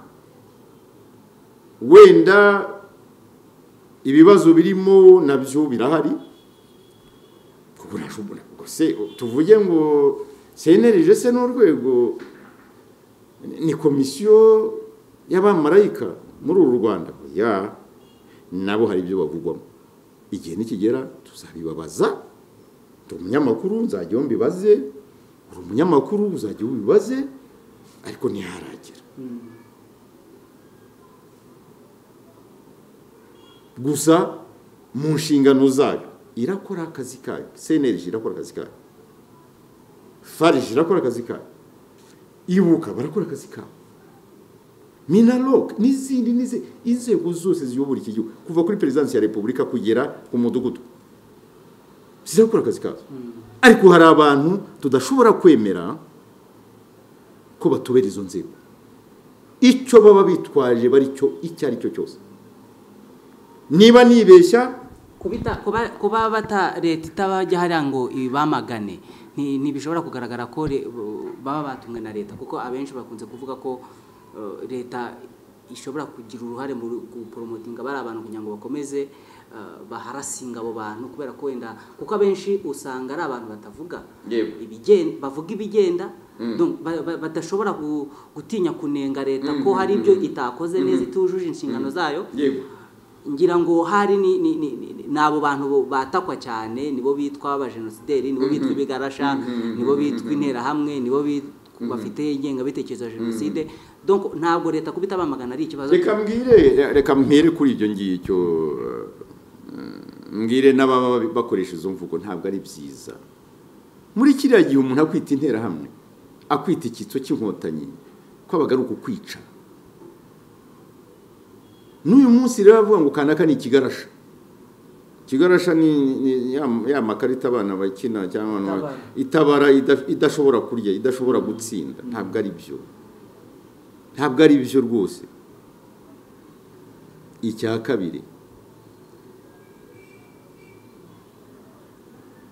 wenda ibibazo birimo nabyo birahari tuvuge ngo seneri se ni urwego ni komisiyo y'abamarayika muri uru rwanda ya nabo hari ibyo bavugwamo igihe nikigera tuzabibabaza turi umunyamakuru nzajya umbibaze uri umunyamakuru uzajya ubibaze ariko ntiharagera gusa mu nshingano zayo irakora akazi kayo seneri irakora akazi kayo fariji irakora akazi kayo ibuka barakora akazi kayo minaroke n'izindi inzego zose ziyobora iki gihugu kuva kuri perezidansi ya repubulika kugera ku mudugudu zizakora akazi kazo ariko hari abantu tudashobora kwemera ko batobera izo nzego icyo baba bitwaje bari cyo icyo ari cyo cyose niba nibeshya kuba bata leta itabajya hariya ngo ibamagane ntibishobora kugaragara ko baba batumwe na leta kuko abenshi bakunze kuvuga ko leta ishobora kugira uruhare mu guporomotinga bari abantu kugira ngo bakomeze baharasinga abo bantu kubera ko wenda kuko abenshi usanga ari abantu batavuga bavuga ibigenda badashobora gutinya kunenga leta ko hari ibyo itakoze neza itujuje inshingano zayo ngira ngo hari ni abo bantu batakwa cyane nibo bitwa abajenosideri nibo bitwa ibigarasha nibo bitwa interahamwe nibo bitwa bafite ingengabitekerezo ya jenoside ntabwo leta kuba itabamagana ari ikibazo reka mbwire reka mpere kuri ibyo ngicyo mbwire n'ababa bakoresha izo mvugo ntabwo ari byiza muri kiriya gihe umuntu akwita interahamwe akwita icyitso cy'inkotanyi kwabaga ari ukukwica n'uyu munsi rero avuga ngo kanaka ni ikigarasha kigarasha ni ni- ya ya makarita abana bakina cyangwa abantu ba- itabara ida- idashobora kurya idashobora gutsinda ntabwo ari byo ntabwo ari byo rwose icya kabiri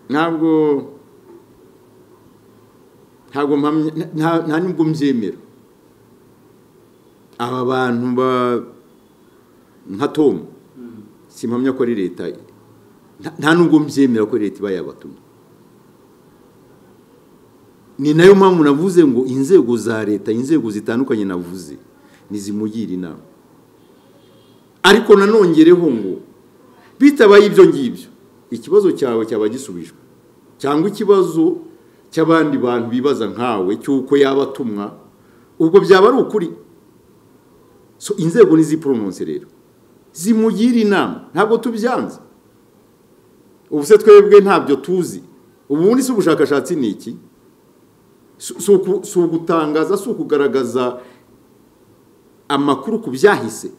ntabwo ntabwo mpamya nta- nta nubwo mbyemera aba bantu ba nka tomu simpamya ko ari leta nta- nta nubwo mbyemera ko leta iba yabatumye ni nayo mpamvu navuze ngo inzego za leta inzego zitandukanye navuze ntizimugira inama ariko nanongereho ngo bitabaye ibyo ngibyo ikibazo cyawe cyaba gisubijwe cyangwa ikibazo cy'abandi bantu bibaza nkawe cy'uko yaba atumwa ubwo byaba ari ukuri so inzego ntiziporononse rero zimugire inama ntabwo tubyanze ubu se twebwe ntabyo tuzi ubundi si ubushakashatsi ni iki Si- si uku- si ugutangaza si ukugaragaza amakuru ku byahise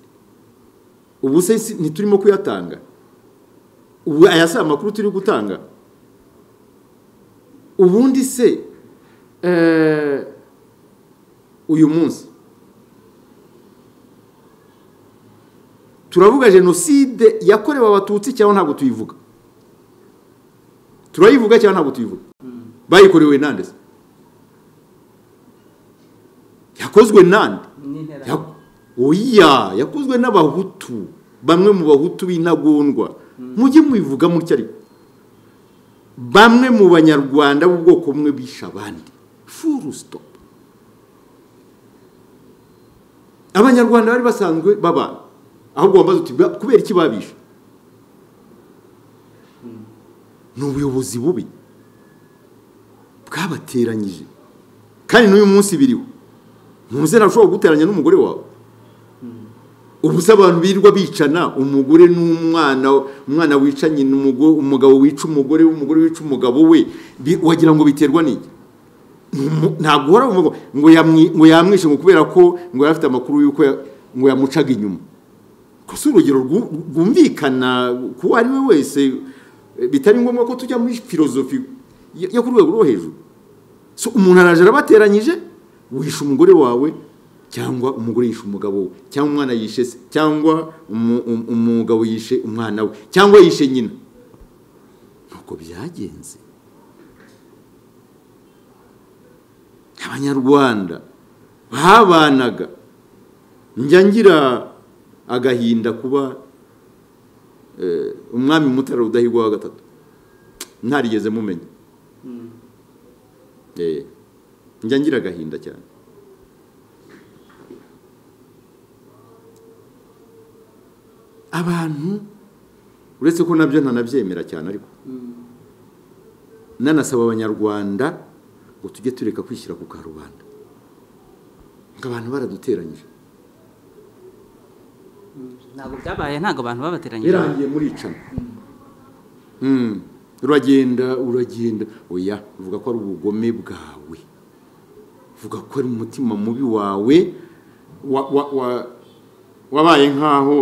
ubu se si- ntiturimo kuyatanga ubu aya si amakuru turi gutanga ubundi se eh, uyu munsi turavuga jenoside yakorewe abatutsi cyangwa ntabwo tuyivuga turayivuga cyangwa ntabwo tuyivuga bayikorewe nande se yakozwe nande n'intera Ya- oya yakozwe n'abahutu bamwe mu bahutu b'intagondwa mujye mubivuga mutya ariko bamwe mu banyarwanda b'ubwoko bumwe bishe abandi furu sitopu abanyarwanda bari basanzwe babana ahubwo wambaza uti "Ba- kubera iki babishe ni ubuyobozi bubi bwabateranyije kandi n'uyu munsi biriho ntuze nashobora guteranya n'umugore wawe ubu se abantu birirwa bicana umugore n'umwana umwana wicanye n'umugore umugabo wica umugore umugore wica umugabo we bi- wagira ngo biterwa n'iki Ntumu- ntabwo uhora uvuga ngo yamwi- ngo yamwishe ngo kubera ko ngo yari afite amakuru y'uko ya- ngo yamucaga inyuma gusa urugero rwu- rwumvikana ku uwo ari we wese eh, bitari ngombwa ko tujya muri filozofi yo yo ku rwego rwo hejuru so umuntu araje arabateranyije wishe umugore wawe cyangwa umugore yishe umugabo we cyangwa umwana yishe se cyangwa umu- um- umugabo yishe umwana we cyangwa yishe nyina nuko byagenze abanyarwanda babanaga njya ngira agahinda kuba eh, umwami mutara rudahigwa wa gatatu ntarigeze mumenya Eh, njya ngira agahinda cyane abantu uretse ko nabyo ntanabyemera cyane ariko nanasaba abanyarwanda ngo tujye tureka kwishyira ku karubanda ngo abantu baraduteranyije ntabwo byabaye ntabwo abantu babateranyije birangiye muricana Mm. uragenda uragenda oya uvuga ko ari ubugome bwawe uvuga ko ari umutima mubi wawe wa- wa- wa- wabaye nk'aho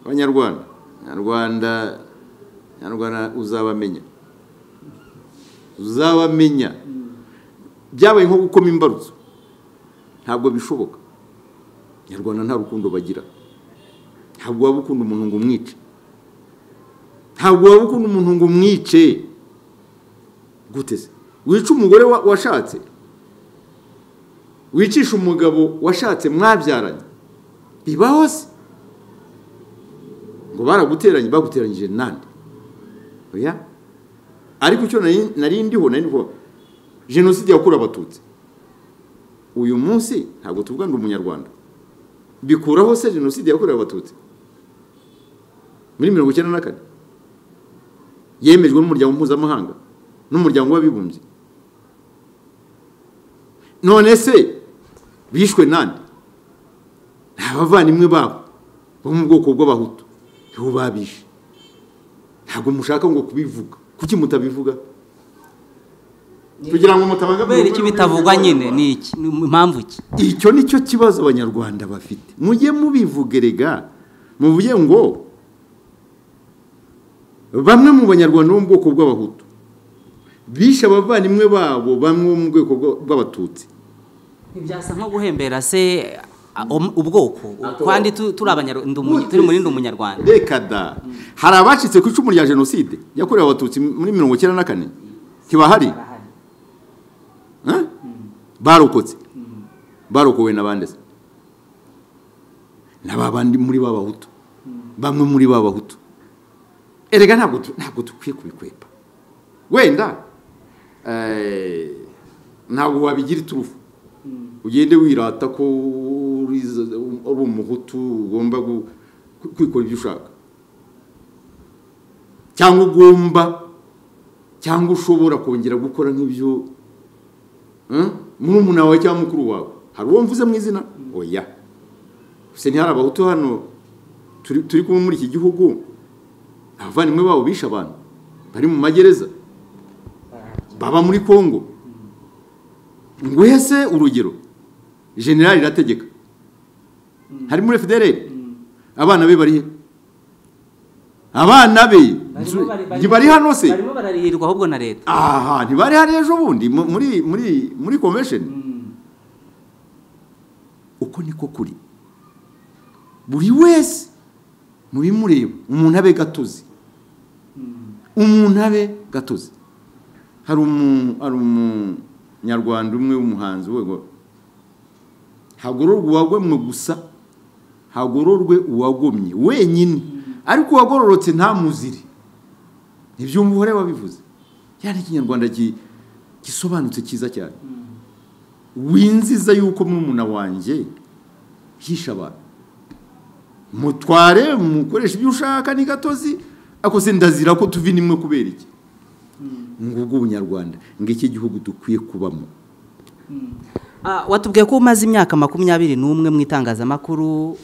abanyarwanda abanyarwanda abanyarwanda uzabamenya uzabamenya byabaye nko gukoma imbarutso ntabwo bishoboka abanyarwanda nta rukundo bagira ntabwo waba ukunda umuntu ngo umwice ntabwo waba ukunda umuntu ngo umwice gute se wica umugore wa- washatse wicisha umugabo washatse mwabyaranye bibaho se ngo baraguteranye baguteranyije nande oya ariko icyo nari- nari ndiho nari ndiho jenoside yakorewe abatutsi uyu munsi ntabwo tuvuga ngo umunyarwanda bikuraho se jenoside yakorewe abatutsi muri mirongo icyenda na kane yemejwe n'umuryango mpuzamahanga n'umuryango w'abibumbye none se bishwe nande ni abavandimwe babo bo mu bwoko bw'abahutu nibo babishe ntabwo mushaka ngo kubivuga kuki mutabivuga kugira ngo mutabangamira kubera iki bitavugwa nyine ni iki Ni impamvu ki icyo ni cyo kibazo abanyarwanda bafite mujye mubivugerega muvuge ngo bamwe mu banyarwanda bo mu bwoko bw'abahutu bishe abavandimwe babo bamwe bo mu bwoko bw'abatutsi ntibyasa nko guhembera se ubwoko kandi turi abanyarwanda turi muri ndi umunyarwanda reka da hari abacitse ku icumu rya jenoside yakorewe abatutsi muri mirongo icyenda na kane ntibahari barokotse barokowe n'abandi se n'ababandi muri b'abahutu bamwe muri b'abahutu erega ntabwo ntabwo dukwiye kubikwepa wenda ntabwo wabigira iturufu ugende wirata ko uri umuhutu ugomba kwikora ibyo ushaka cyangwa ugomba cyangwa ushobora kongera gukora nk'ibyo muri umuntu wawe cyangwa mukuru wawe hari uwo mvuze mu izina oya gusa ntihari abahutu hano turi kumwe muri iki gihugu abavandimwe babo bishe abantu bari mu magereza baba muri congo ngwese urugero generali irategeka hari muri federere abana be bari he abana be ntibari hano se barimo bararihirwa ahubwo na leta aha ntibari hari ejo bundi muri muri muri konvesheni uko niko kuri buri wese mu bimureba umuntu abe gatuzi umuntu abe gatuzi hari umunyarwanda umwe w'umuhanzi we hagororwa uwagomwe gusa hagororwe uwagomye wenyine ariko uwagororotse nta muzire ntibyumva uhore wabivuze cyane ikinyarwanda gisobanutse cyiza cyane winziza yuko murumuna wanjye yishe abantu mutware mukoresha ibyo ushaka ni gatozi ariko se ndazira ko tuvi nimwe kubera iki ngubwo ubunyarwanda ngo iki gihugu dukwiye kubamo watubwiye ko umaze imyaka makumyabiri n'umwe mu itangazamakuru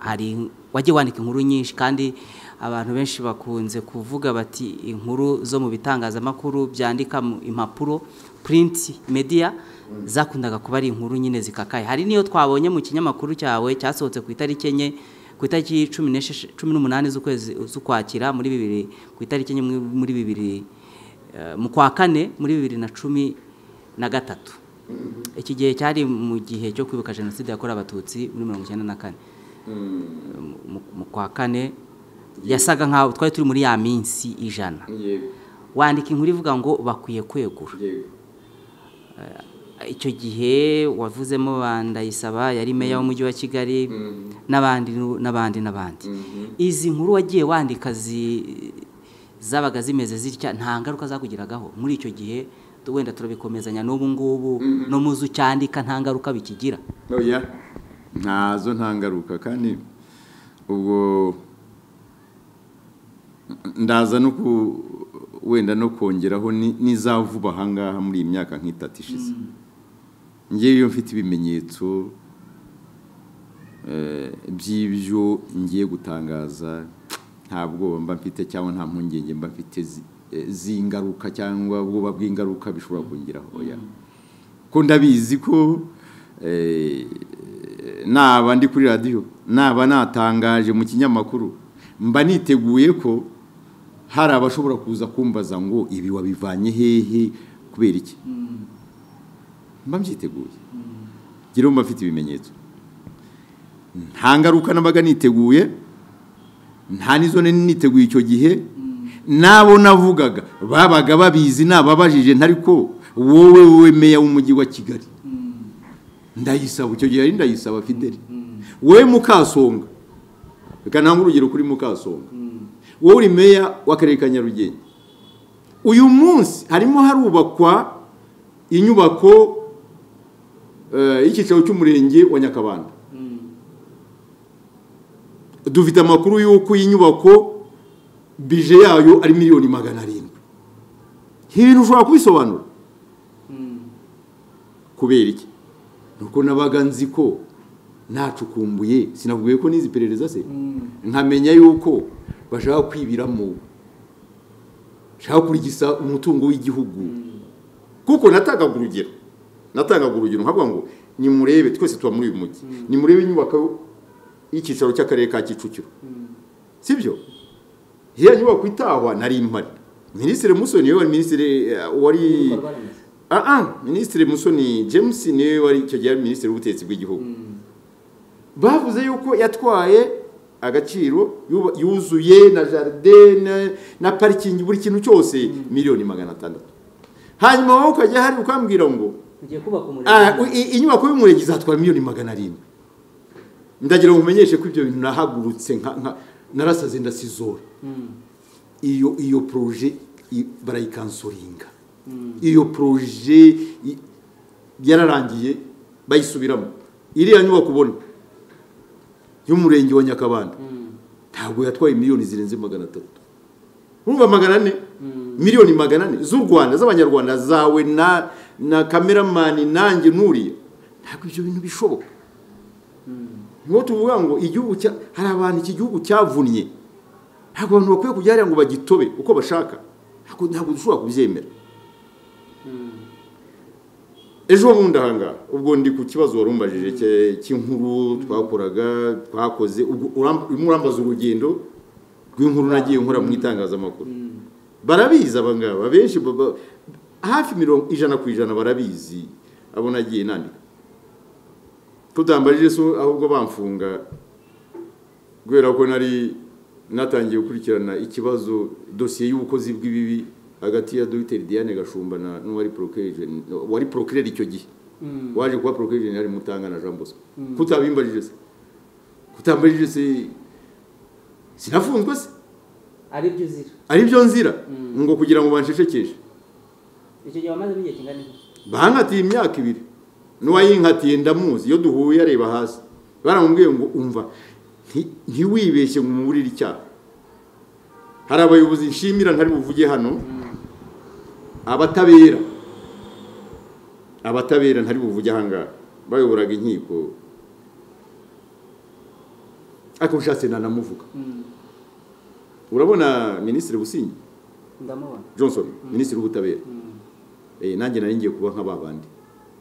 hari wajya wandika inkuru nyinshi kandi abantu benshi bakunze kuvuga bati inkuru zo mu bitangazamakuru byandika impapuro purinti mediya zakundaga kuba ari inkuru nyine zikakaye hari n'iyo twabonye mu kinyamakuru cyawe cyasohotse ku itariki enye ku itariki cumi n'umunani z'ukwezi z'ukwakira muri bibiri ku itariki enye muri bibiri mu kwa kane muri bibiri na cumi na gatatu iki gihe cyari mu gihe cyo kwibuka jenoside yakorewe abatutsi muri mirongo icyenda na kane mu kwa kane yasaga nkaho twari turi muri ya minsi ijana wandika inkuru ivuga ngo bakwiye kwegura icyo gihe wavuzemo bandayisaba yari meya w'umujyi wa kigali n'abandi n'abandi n'abandi izi nkuru wagiye wandika zabaga zimeze zitya nta ngaruka zakugiragaho muri icyo gihe wenda turabikomezanya n'ubu ngubu no muzu cyandika nta ngaruka bikigira ntazo nta ngaruka kandi ubwo ndaza no ku wenda no kongeraho n'izavuba ahangaha muri iyi myaka nk'itatu ishize ngewe iyo mfite ibimenyetso by'ibyo ngiye gutangaza nta bwoba mba mfite cyangwa nta mpungenge mba mfite z'ingaruka cyangwa ubwoba bw'ingaruka bishobora kongeraho ko ndabizi ko naba ndi kuri radiyo naba natangaje mu kinyamakuru mba niteguye ko hari abashobora kuza kumbaza ngo ibi wabivanye hehe kubera iki mba mbyiteguye ngira mba mfite ibimenyetso nta ngaruka nabaga niteguye nta n'izo niteguye icyo gihe n'abo navugaga babaga babizi nababajije ntari ko wowe wowe meya w'umujyi wa kigali ndayisaba icyo gihe ndayisaba fideli wowe mukasonga reka ntange urugero kuri mukasonga wowe uri meya w'akarere ka nyarugenge uyu munsi harimo harubakwa inyubako y'icyicaro cy'umurenge wa nyakabanda dufite amakuru y'uko iyi nyubako bije yayo ari miliyoni magana arindwi ibintu ushobora kubisobanura kubera iki nuko nabaga nzi ko nacukumbuye sinavuye ko n'izi perereza se nkamenya yuko bashaka kwibiramo bashaka kurigisa umutungo w'igihugu kuko natangaga urugero natangaga urugero nkavuga ngo nimurebe twese tuba muri uyu mujyi nimurebe inyubako y'icyicaro cy'akarere ka kicukiro si byo iyo nyubako itahwa nari mpari minisitiri musoni niwe wari minisitiri wari aha minisitiri musoni james niwe wari icyo gihe ari minisitiri w'ubutegetsi bw'igihugu bavuze yuko yatwaye agaciro yuzuye na jaride na parikingi buri kintu cyose miliyoni magana atandatu hanyuma wowe ukajya hari ukambwira ngo inyubako y'umurenge izatwara miliyoni magana arindwi ndagira ngo umenyeshe ko ibyo bintu nahagurutse narasaze ndasizora iyo iyo poroje barayikansoringa iyo poroje yararangiye bayisubiramo iriya nyubako ubona y'umurenge wa nyakabanda ntabwo yatwaye miliyoni zirenze magana atatu urumva magana ane miliyoni magana ane z'u rwanda z'abanyarwanda zawe na na kameramani nanjye nuriya ntabwo ibyo bintu bishoboka niho tuvuga ngo igihugu hari abantu iki gihugu cyavunnye ntabwo abantu bakwiye kujya ngo bagitobe uko bashaka ntabwo dushobora kubyemera ejo bundi ahangaha ubwo ndi ku kibazo wari umbajije cy'inkuru twakoraga twakoze urimo urambaza urugendo rw'inkuru nagiye nkora mu itangazamakuru barabizi aba ngaba benshi hafi mirongo ijana ku ijana barabizi abo nagiye nandika tutambarije so ahubwo bamfunga kubera ko nari natangiye gukurikirana ikibazo dosiye y'ubukozi bw'ibibi hagati ya dogiteri diane gashumba n'uwari porokirejeni wari porokireri icyo gihe waje kuba porokirejeni hari mutanga na jean bosco kutabimbarije se kutambarije se sinafunzwe se aribyo nzira aribyo nzira ngo kugira ngo bansheshekeshe icyo gihe wamaze igihe kingana iki bankatiye imyaka ibiri n'uwayinkatiye ndamuzi iyo duhuye areba hasi baramubwiye ngo umva ntiwibeshye ngo umuburire icyaha hari abayobozi nshimira ntari buvuge hano abatabera abatabera ntari buvuge ahangaha bayoboraga inkiko ariko ushatse nanamuvuga urabona minisitiri busingi johnson minisitiri w'ubutabera nanjye nari ngiye kuba nka bandi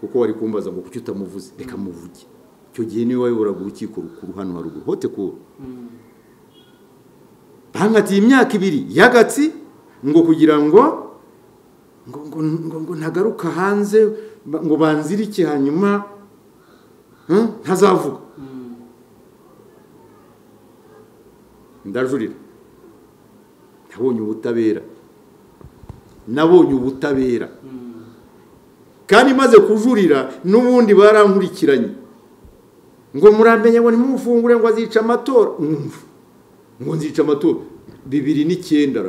kuko wari kumbaza ngo kuki utamuvuze reka muvuge icyo gihe niwe wayoboraga urukiko rukuru hano haruguru hote kuba bankatiye imyaka ibiri y'agatsi ngo kugira ngo ngo ntagaruka hanze ngo banzirike hanyuma ntazavuga ndajurira nabonye ubutabera nabonye ubutabera kandi maze kujurira n'ubundi barankurikiranye ngo muramenye ngo nimufungure ngo azica amatora ngo nzica amatora bibiri n'icyenda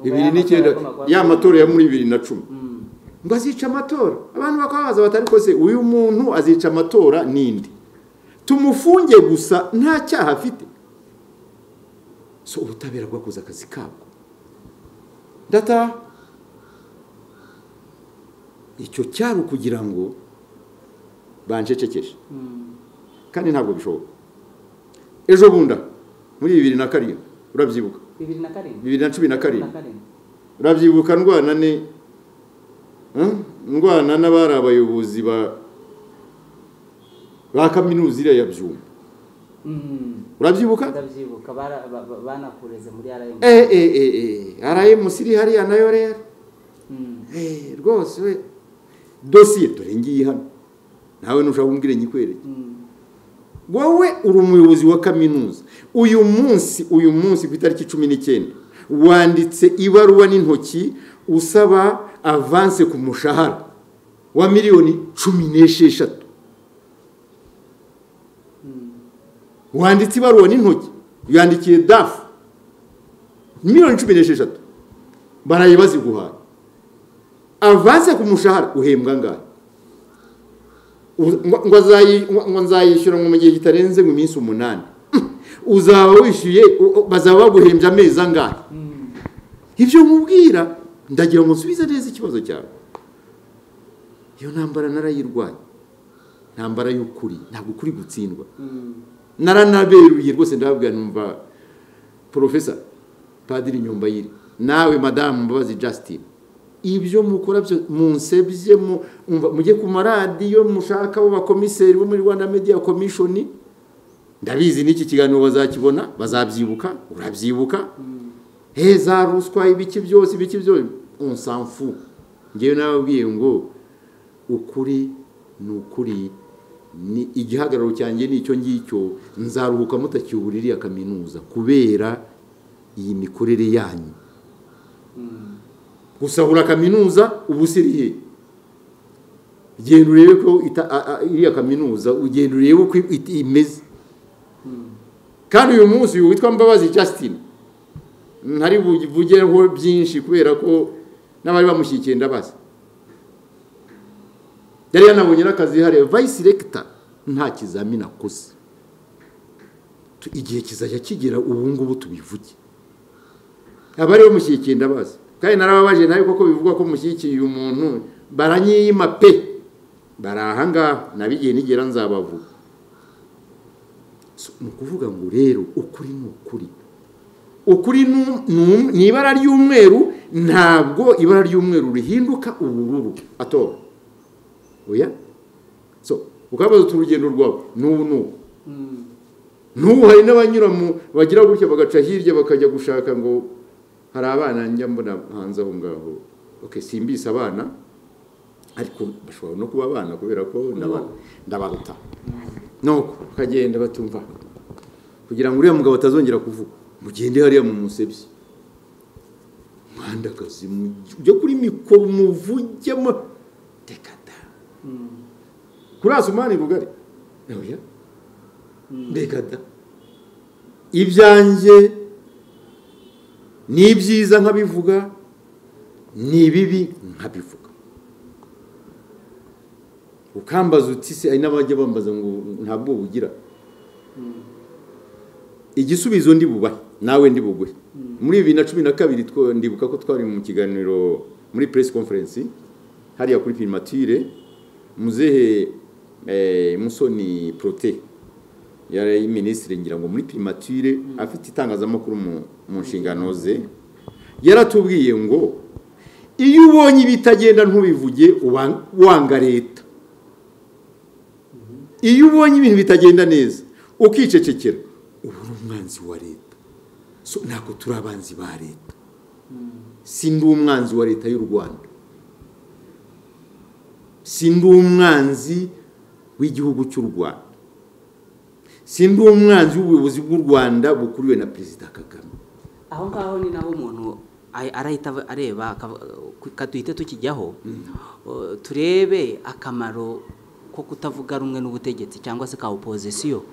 bibiri n'icyenda ya matora ya muri bibiri na cumi ngo azica amatora abantu bakababaza batari kose uyu muntu azica amatora n'indi tumufunge gusa nta cyaha afite so ubutabera bwakoze akazi kabwo ndataha icyo cyari ukugira ngo banshecekeshe kandi ntabwo bishoboka ejo bunda muri bibiri na karindwi urabyibuka bibiri na cumi na karindwi urabyibuka ndwana ne ndwana n'abari abayobozi ba kaminuza iriya ya byuma urabyibuka banakureze muri rms rms iri hariya nayo rero rwose dosiye dore ngiyi hano nawe ntushaka kumbwira nyikwereke wowe uri umuyobozi wa kaminuza uyu munsi uyu munsi ku itariki cumi n'icyenda wanditse ibaruwa n'intoki usaba avanse ku mushahara wa miliyoni cumi n'esheshatu wanditse ibaruwa n'intoki yandikiye dafu miliyoni cumi n'esheshatu barayibazi guhaha avanse ku mushahara uhembwa angahe ngo nzayishyura mu gihe kitarenze mu minsi umunani uzaba wishyuye bazaba baguhembye amezi angahe ibyo mubwira ndagira ngo nsubize neza ikibazo cyawe iyo ntambara narayirwanya ntambara y'ukuri ntabwo ukuri gutsindwa naranaberuye rwose ndababwira numva porofesa padiri nyombayire nawe madamu mbabazi jasitine ibyo mukora byo munsebye mujye ku maradiyo mushaka abo bakomiseri bo muri rwanda media komishoni ndabizi n'iki kiganiro bazakibona bazabyibuka urabyibuka heza ruswa ibiki byose ibiki byose unsanfu ngewe nababwiye ngo ukuri ni ukuri ni igihagararo cyanjye nicyo ngicyo nzaruhuka mutakibuririya kaminuza kubera iyi mikorere yanyu gusahura kaminuza uba usiriye genda urebe ko iriya kaminuza ugenda urebe uko imeze kandi uyu munsi uyu witwa mbabazi Justin ntari buvugeho byinshi kubera ko n'abari bamushyikiye ndabaza yari yanabonye n'akazi hariya vayisi regita nta kizamini akoze igihe kizajya kigira ubu ngubu tubivuge abari bamushyigikiye ndabazi kandi narababaje nawe kuko bivuga ko mushyigikiye umuntu baranyiyima pe bari ahangaha nabigiye nigera nzabavuga ni ukuvuga ngo rero ukuri ni ukuri ukuri ni ibara ry'umweru ntabwo ibara ry'umweru rihinduka ubururu atora oya so ukabaza utu urugendo rwawe n'ubu n'ubu n'ubu hari n'abanyura mu bagira gutya bagaca hirya bakajya gushaka ngo hari abana njya mbona hanze aho ngaho oke simbise abana ariko bashobora no kuba abana kubera ko ndabaruta nuko bakagenda batumva kugira ngo uriya mugabo atazongera kuvuga mugende hariya mu musebyi mwandakazi ujya kuri mikoro umuvugemo tekata kuri asumani rugari oya mbegada ibyanjye ni ibyiza nkabivuga ni ibibi nkabivuga ukambaza uti se hari n'abajya bambaza ngo ntabwo bugira igisubizo ndi bubahe nawe ndi buguhe muri bibiri na cumi na kabiri ndibuka ko twari mu kiganiro muri press conference hariya kuri primature muzehe musoni prote yari minisitiri ngira ngo muri primature afite itangazamakuru mu nshingano ze yaratubwiye ngo iyo ubonye ibitagenda ntubivuge wanga leta iyo ubonye ibintu bitagenda neza ukicecekera ubu ni umwanzi wa leta ntabwo turi abanzi ba leta si ndi umwanzi wa leta y'u rwanda sindi umwanzi w'igihugu cy'u rwanda sindi umwanzi w'ubuyobozi bw'u rwanda bukuriwe na perezida kagame aho ngaho ni naho umuntu arahita areba duhita tukijyaho turebe akamaro ko kutavuga rumwe n'ubutegetsi cyangwa se ka opozisiyo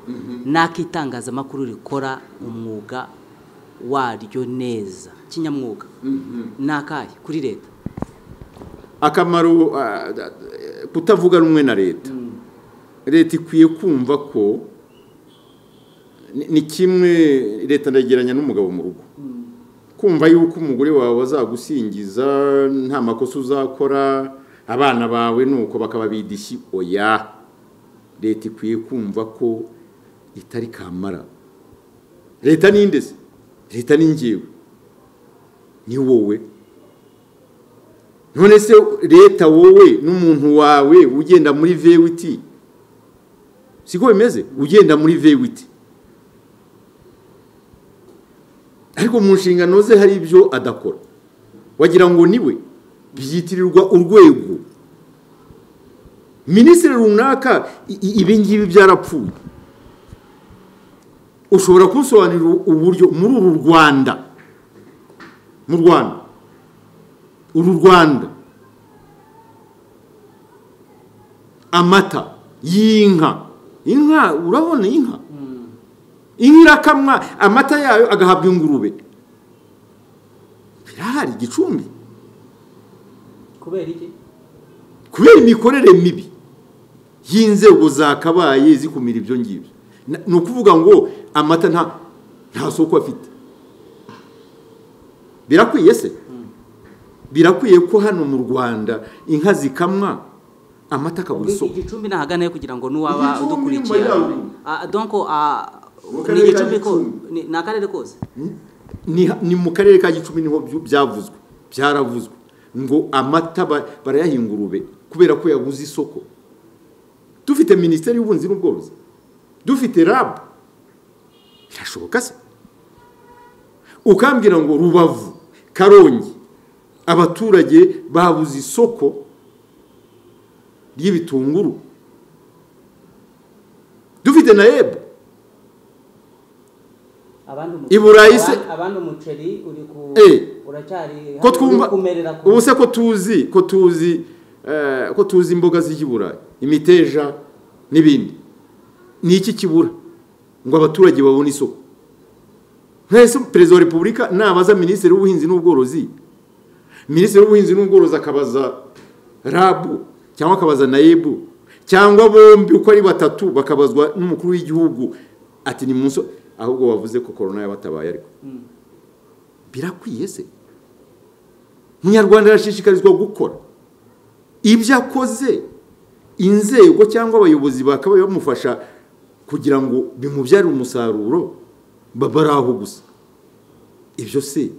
n'ak'itangazamakuru rikora umwuga waryo neza kinyamwuga ni akahe kuri leta akamaro kutavuga rumwe na leta leta ikwiye kumva ko ni kimwe leta ndageranya n'umugabo mu rugo kumva yuko umugore wawe azagusingiza nta makosa uzakora abana bawe nuko bakaba bidishyi oya leta ikwiye kumva ko itari kamara leta ni indezi leta ni ngewe ni wowe none se leta wowe n'umuntu wawe ugenda muri vewiti siko bimeze ugenda muri vewiti ariko mu nshingano ze hari ibyo adakora wagira ngo niwe byitirirwa urwego minisitiri runaka ibingibi byarapfuye ushobora kusobanurira uburyo muri uru rwanda mu rwanda uru rwanda amata y'inka inka urabona inka inka irakamwa amata yayo agahabwa ingurube birahari igicumbi kubera iki kubera imikorere mibi y'inzego zakabaye zikumira ibyo ngibyo ni ukuvuga ngo amata nta soko afite birakwiye se birakwiye ko hano mu rwanda inka zikamwa amata akabura isoko igicumbi nahaganayo kugira ngo n'uwaba udukurikiye donko ni igicumbi ko ni akarere kose ni mu karere ka gicumbi niho byavuzwe byaravuzwe ngo amata barayaha ingurube kubera ko yabuze isoko dufite minisiteri y'ubunzi n'ubworozi dufite rabu bishoboka se ukambwira ngo rubavu karongi abaturage babuze isoko ry'ibitunguru dufite na ebu i burayi se abandi umuceri uri ku uracyari ko twumva ubu se ko tuzi ko tuzi ko tuzi imboga z'ijya burayi imiteja n'ibindi ni iki kibura ngo abaturage babone isoko nk'ese perezida wa repubulika nabaza minisitiri w'ubuhinzi n'ubworozi minisitiri w'ubuhinzi n'ubworozi akabaza rabu cyangwa akabaza nayibu cyangwa bombi uko ari batatu bakabazwa n'umukuru w'igihugu ati ni munsi ahubwo wavuze ko korona yabatabaye ariko birakwiye se umunyarwanda arashishikarizwa gukora ibyo akoze inzego cyangwa abayobozi bakabaye bamufasha kugira ngo bimubyarire umusaruro baba ari aho gusa ibyo se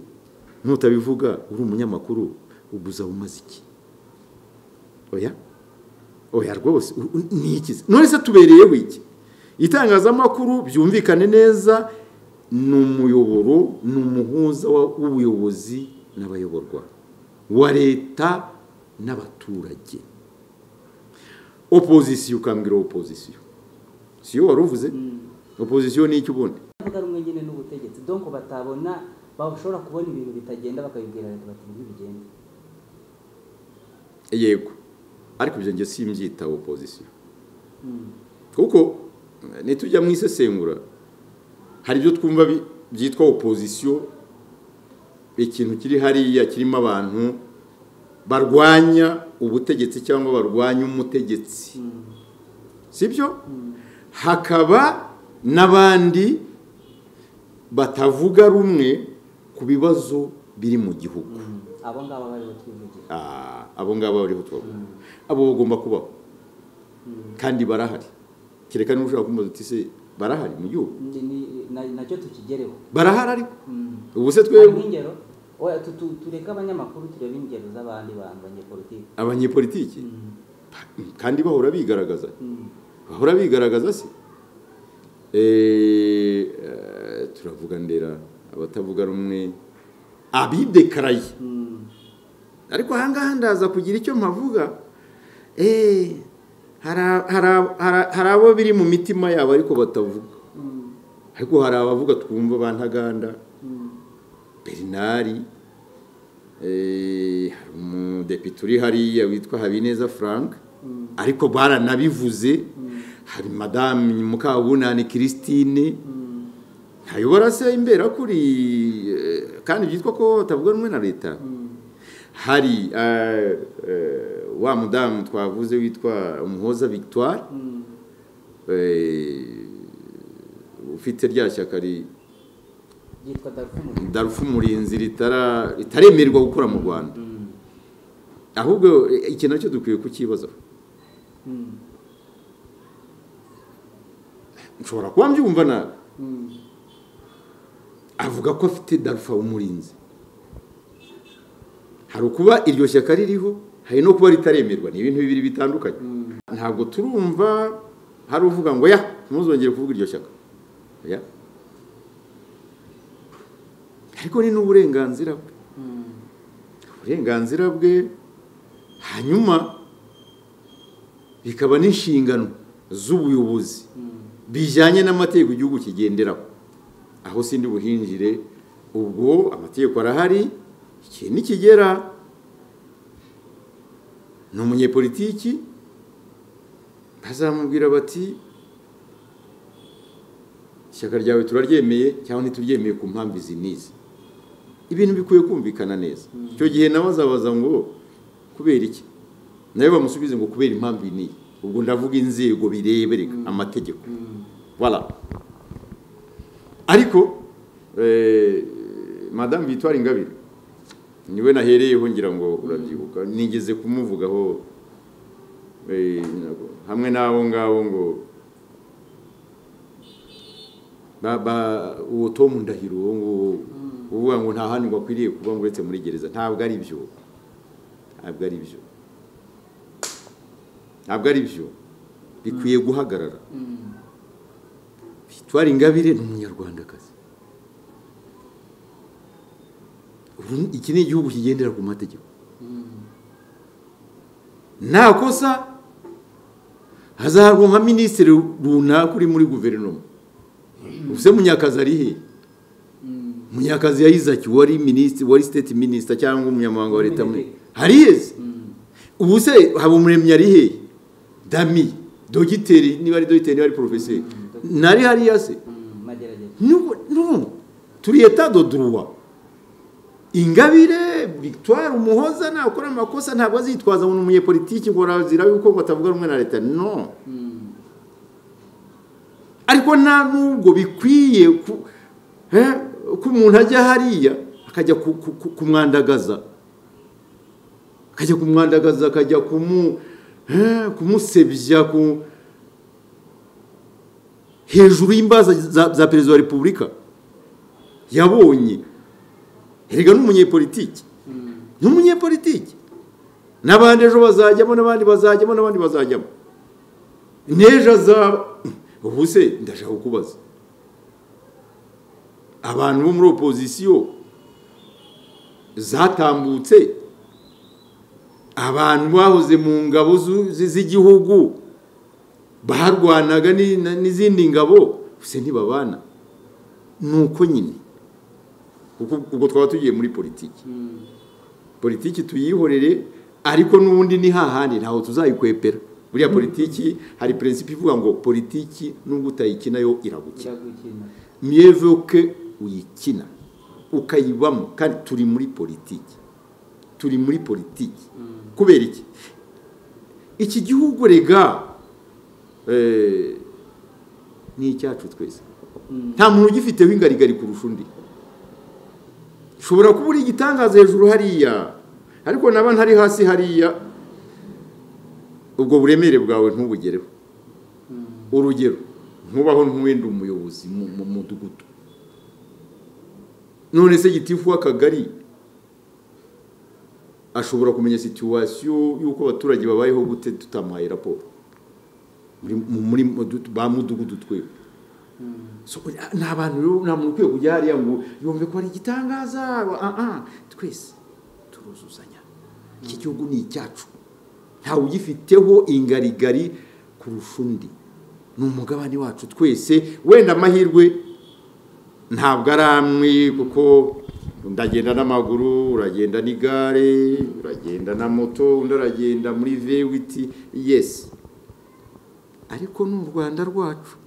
n'utabivuga uri umunyamakuru uguza umaze iki oya oya rwose ni iki none se tubereyeho iki itangazamakuru byumvikane neza ni umuyoboro ni umuhuza w'ubuyobozi n'abayoborwa wa leta n'abaturage opozisiyo ukambwira opozisiyo siyo wari uvuze opozisiyo ni iki ubundi bavuga rumwe nyine n'ubutegetsi donko batabona bashobora kubona ibintu bitagenda bakabibwira leta bati ntibigende yego ariko ibyo ngiye simbyita opozisiyo kuko ntitujya mu isesengura hari ibyo twumva byitwa opozisiyo ikintu kiri hariya kirimo abantu barwanya ubutegetsi cyangwa barwanya umutegetsi sibyo hakaba n'abandi batavuga rumwe ku bibazo biri mu gihugu abo ngabo bariho twivugira abo ngabo bariho twavuga abo bagomba kubaho kandi barahari kereka niba ushaka kumbaza uti se barahari mu gihugu nacyo tukigereho barahari ariko ubu se twebwe ingero tureka abanyamakuru turebe ingero z'abandi bantu banyepolitiki abanyepolitiki kandi bahora bigaragaza bahora bigaragaza se turavuga ndera abatavuga rumwe abidekaraye ariko ahangaha ndaza kugira icyo mpavuga eee hari abo biri mu mitima yabo ariko batavuga ariko hari abavuga twumva ba ntaganda berinari hari umudepite uri hariya witwa habineza frank ariko baranabivuze hari madamu mukabunani christine ntayobora se imbera kuri kandi byitwa ko batavuga rumwe na leta hari wa mudamu twavuze witwa umuhoza victoire ufite rya shyaka darufu umurinzi ritaremererwa gukora mu rwanda ahubwo iki nacyo dukwiye kukibazaho nshobora kuba mbyumva nabi avuga ko afite darufa umurinzi hari ukuba iryo shyaka ririho hari no kuba ritaremerwa ni ibintu bibiri bitandukanye ntabwo turumva hari uvuga ngo ya ntuzongere kuvuga iryo shyaka ariko ni n'uburenganzira bwe uburenganzira bwe hanyuma bikaba n'inshingano z'ubuyobozi bijyanye n'amategeko igihugu kigenderaho aho sindi buhinjire ubwo amategeko arahari ikintu nikigera ni umunyepolitiki bazamubwira bati ishyaka ryawe turaryemeye cyangwa ntituryemeye ku mpamvu izi n'izi ibintu bikwiye kumvikana neza icyo gihe nawe azabaza ngo kubera iki nawe bamusubize ngo kubera impamvu iyi n'iyi ubwo ndavuga inzego birebereka amategeko wala ariko madamu Victoire Ingabire niwe nahereyeho ngira ngo urabyibuka nigeze kumuvugaho hamwe n'abo ngabo ngo uwo tomu ndahiro uwo nguwo uvuga ngo nta handi ngo akwiriye kuba ngo uretse muri gereza ntabwo ari byo ntabwo ari byo ntabwo ari byo bikwiye guhagarara victoire ingabire ni umunyarwandakazi iki ni igihugu kigendera ku mategeko nta kosa hazahabwa nka minisitiri runaka uri muri guverinoma ubuse munyakazi ari he munyakazi yayizaki wari minisitiri wari siteti minisita cyangwa umunyamabanga wa leta hari heza ubuse habumuremyi ari he dami dogiteri niba ari dogiteri niba ari porofeseri nari hariya se turi eta doduruwa ingabire victoire umuhoza nakora amakosa ntabwo azitwaza ngo ni umunyepolitiki ngo arazira yuko batavuga rumwe na leta no ariko nta nubwo bikwiye ko umuntu ajya hariya akajya kumwandagaza akajya kumwandagaza akajya kumusebya ku hejuru y'imbaza za perezida wa repubulika yabonye herega n'umunyepolitiki ni umunyepolitiki n'abandi ejo bazajyamo n'abandi bazajyamo n'abandi bazajyamo n'ejo azaba ubu se ndashaka kukubaza abantu bo muri opozisiyo zatambutse abantu bahoze mu ngabo z'igihugu barwanaga n'izindi ngabo gusa ntibabana ni uko nyine ubwo twaba tugiye muri politiki politiki tuyihorere ariko n'ubundi ni hahandi ntaho tuzayikwepera buriya politiki hari perezida ivuga ngo politiki nubwo utayikina yo iragukina myevuke uyikina ukayibamo kandi turi muri politiki turi muri politiki kubera iki iki gihugu rega ni icyacu twese nta muntu ugifiteho ingarigari kurusha undi ushobora kuba uri igitangaza hejuru hariya ariko naba ntari hasi hariya ubwo buremere bwawe ntubugereho urugero ntubaho ntuwenda umuyobozi mu mudugudu none se gitifu w'akagari ashobora kumenya situwasiyo y'uko abaturage babayeho gute tutamaye raporo muri ba mudugudu twewe ni abantu rero nta muntu ukwiye kujya hariya ngo yumve ko hari igitangaza twese turuzuzanya iki gihugu ni icyacu ntawe ugifiteho ingarigari kurusha undi ni umugabane wacu twese wenda amahirwe ntabwo ari amwe kuko ndagenda n'amaguru uragenda n'igare uragenda na moto undi aragenda muri vewiti yesi ariko ni u rwanda rwacu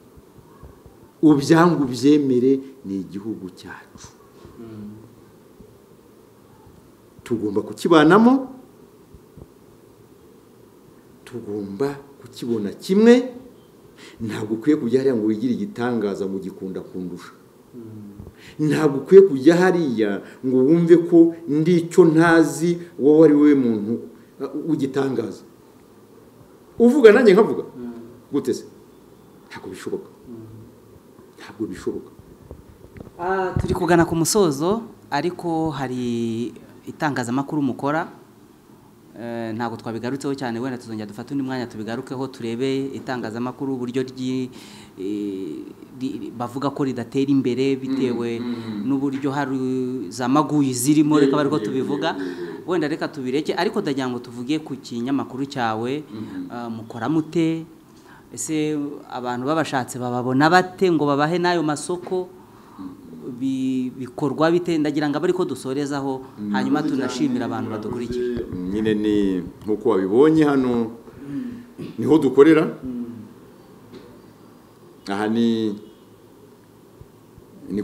ubyangu byemere ni igihugu cyacu tugomba kukibanamo tugomba kukibona kimwe ntabwo ukwiye kujya hariya ngo wigire igitangaza ngo gikunda kundusha ntabwo ukwiye kujya hariya ngo wumve ko ndicyo ntazi wowe ari we muntu w'igitangaza uvuga nanjye nkavuga gute se ntabwo bishoboka ntabwo bishoboka turi kugana ku musozo ariko hari itangazamakuru mukora ntabwo twabigarutseho cyane wenda tuzongera dufate undi mwanya tubigarukeho turebe itangazamakuru uburyo bavuga ko ridatera imbere bitewe n'uburyo hari za maguyi zirimo reka bari ko tubivuga wenda reka tubireke ariko ndagira ngo tuvuge ku kinyamakuru cyawe mukora mute ese abantu babashatse bababona bate ngo babahe n'ayo masoko bikorwa bite ndagira ngo abe ariko dusorezaho hanyuma tunashimira abantu badukurikiye nyine ni nk'uko wabibonye hano niho dukorera aha ni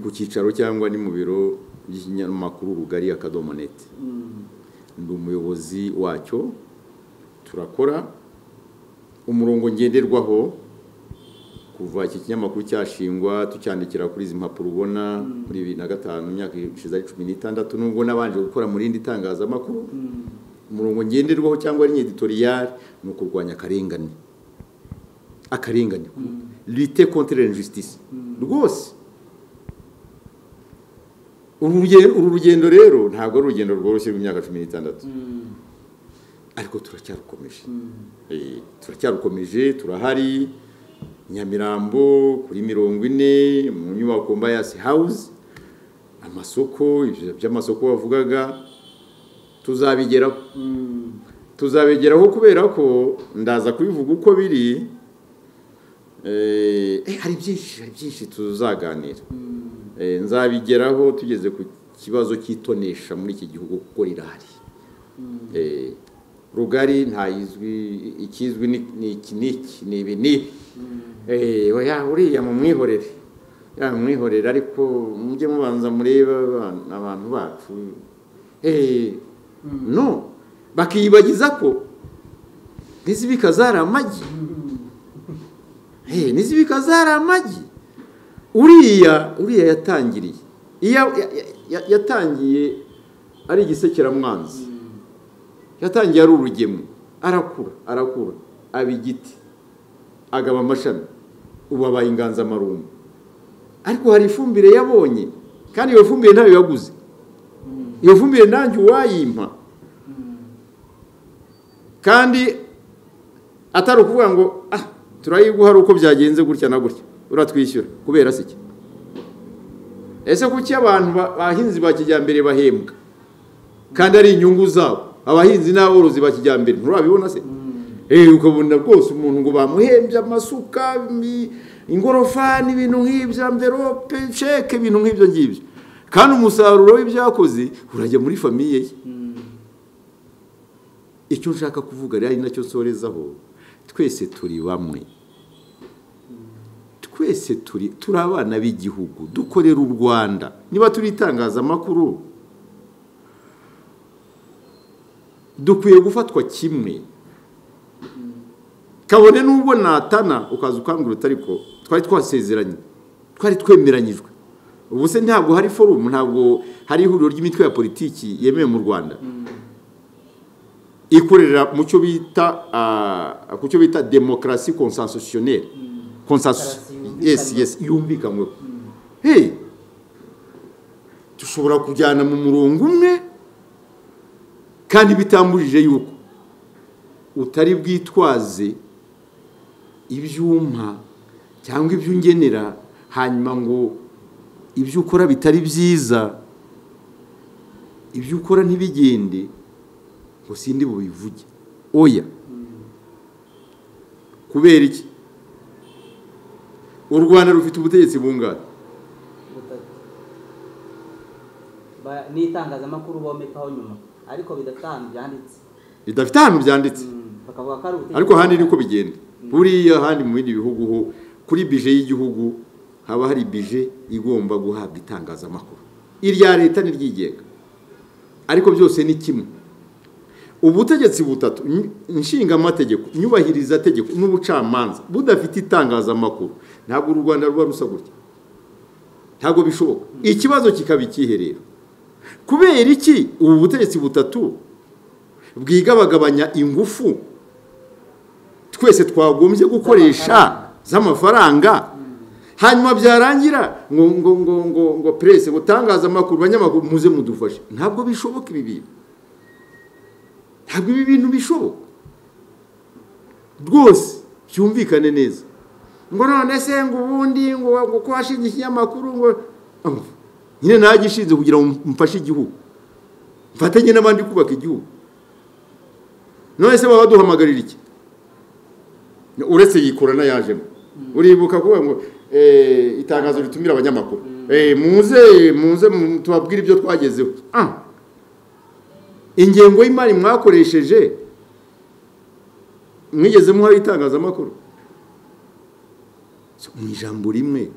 ku cyicaro cyangwa ni mu biro by'ikinyamakuru rugari akadomo neti ni umuyobozi wacyo turakora umurongo ngenderwaho kuva iki kinyamakuru cyashingwa tucyandikira kuri izi mpapuro ubona muri bibiri na gatanu imyaka ishize ari cumi n'itandatu nubwo nabanje gukora mu rindi tangazamakuru umurongo ngenderwaho cyangwa ari editoriyari ni ukurwanya akarengane akarengane lite kontere injustice rwose uru rugendo rero ntabwo ari urugendo rworoshye rw'imyaka cumi n'itandatu ariko turacyarukomeje turacyarukomeje turahari nyamirambo kuri mirongo ine mu nyubako mbayasi hawuzi amasoko ibyo by'amasoko wavugaga tuzabigeraho tuzabigeraho kubera ko ndaza kubivuga uko biri hari byinshi hari byinshi tuzaganira nzabigeraho tugeze ku kibazo cy'itonesha muri iki gihugu kuko rirahari rugari ntayizwi ikizwi ni iki n'iki ni ibi n'ibi uriya mu mwihorere mwihorera ariko mujye mubanza murebe abantu bacu no bakiyibagiza ko n'izibika zari amagi n'izibika zari amagi uriya uriya yatangiriye yatangiye ari igisekeramwanzi yatangiye ari urugemu arakura arakura aba igiti agaba amashami ubu abaye inganzamarumbo ariko hari ifumbire yabonye kandi iyo fumbire ntayo yaguze iyo fumbire nanjye uwayimpa kandi atari ukuvuga ngo ah turayiguha ari uko byagenze gutya na gutya uratwishyura kubera se iki ese kuki abantu bahinzi ba kijyambere bahembwa kandi ari inyungu zabo abahinzi n'aborozi ba kijyambere nturabibona se ukabona rwose umuntu ngo bamuhembye amasuka ingorofani ibintu nk'ibyo amverope sheke ibintu nk'ibyo ngibyo kandi umusaruro w'ibyakoze urajya muri famiye ye icyo nshaka kuvuga rero ari nacyo nsorezaho twese turi bamwe twese turi turi abana b'igihugu dukorera u rwanda niba turi itangazamakuru dukwiye gufatwa kimwe kabone n'ubwo natana ukaza ukangura ariko twari twasezeranye twari twemeranyijwe ubu se ntabwo hari forumu ntabwo hari ihuriro ry'imitwe ya politiki yemewe mu rwanda ikorera mu cyo bita ku cyo bita demokarasi konsansosiyoneri yesi yesi yumvikanyweho heyi dushobora kujyana mu murongo umwe kandi bitambujije yuko utari bwitwaze ibyuma cyangwa ibyo ungenera hanyuma ngo ibyo ukora bitari byiza ibyo ukora ntibigende ngo sindi bubivuge oya kubera iki u rwanda rufite ubutegetsi bungana n'itangazamakuru bomekaho nyuma ariko bidafite ahantu byanditse bidafite ahantu byanditse ariko ahandi niko bigenda buriya ahandi mu bindi bihugu ho kuri bije y'igihugu haba hari bije igomba guhabwa itangazamakuru irya leta n'iryigenga ariko byose ni kimwe ubutegetsi butatu nshingamategeko nyubahiriza tegeko n'ubucamanza budafite itangazamakuru ntabwo u rwanda ruba rusa gutya ntabwo bishoboka ikibazo kikaba ikiherero kubera iki ubu butegetsi butatu bwigabagabanya ingufu twese twagombye gukoresha z'amafaranga hanyuma byarangira ngo ngo ngo ngo ngo perezida butangaza amakuru banyamakuru muze mudufashe ntabwo bishoboka ibi bintu ntabwo ibi bintu bishoboka rwose byumvikane neza ngo none se ngo ubundi ngo ko washinze ikinyamakuru ngo nyine nagishinze kugira ngo mfashe igihugu mfatanye n'abandi kubaka igihugu none se baba duhamagarira iki uretse iyi korona yajemo uribuka kuvuga ngo itangazo ritumira abanyamakuru muze muze tubabwire ibyo twagezeho ingengo y'imari mwakoresheje mwigeze muha itangazamakuru mu ijambo rimwe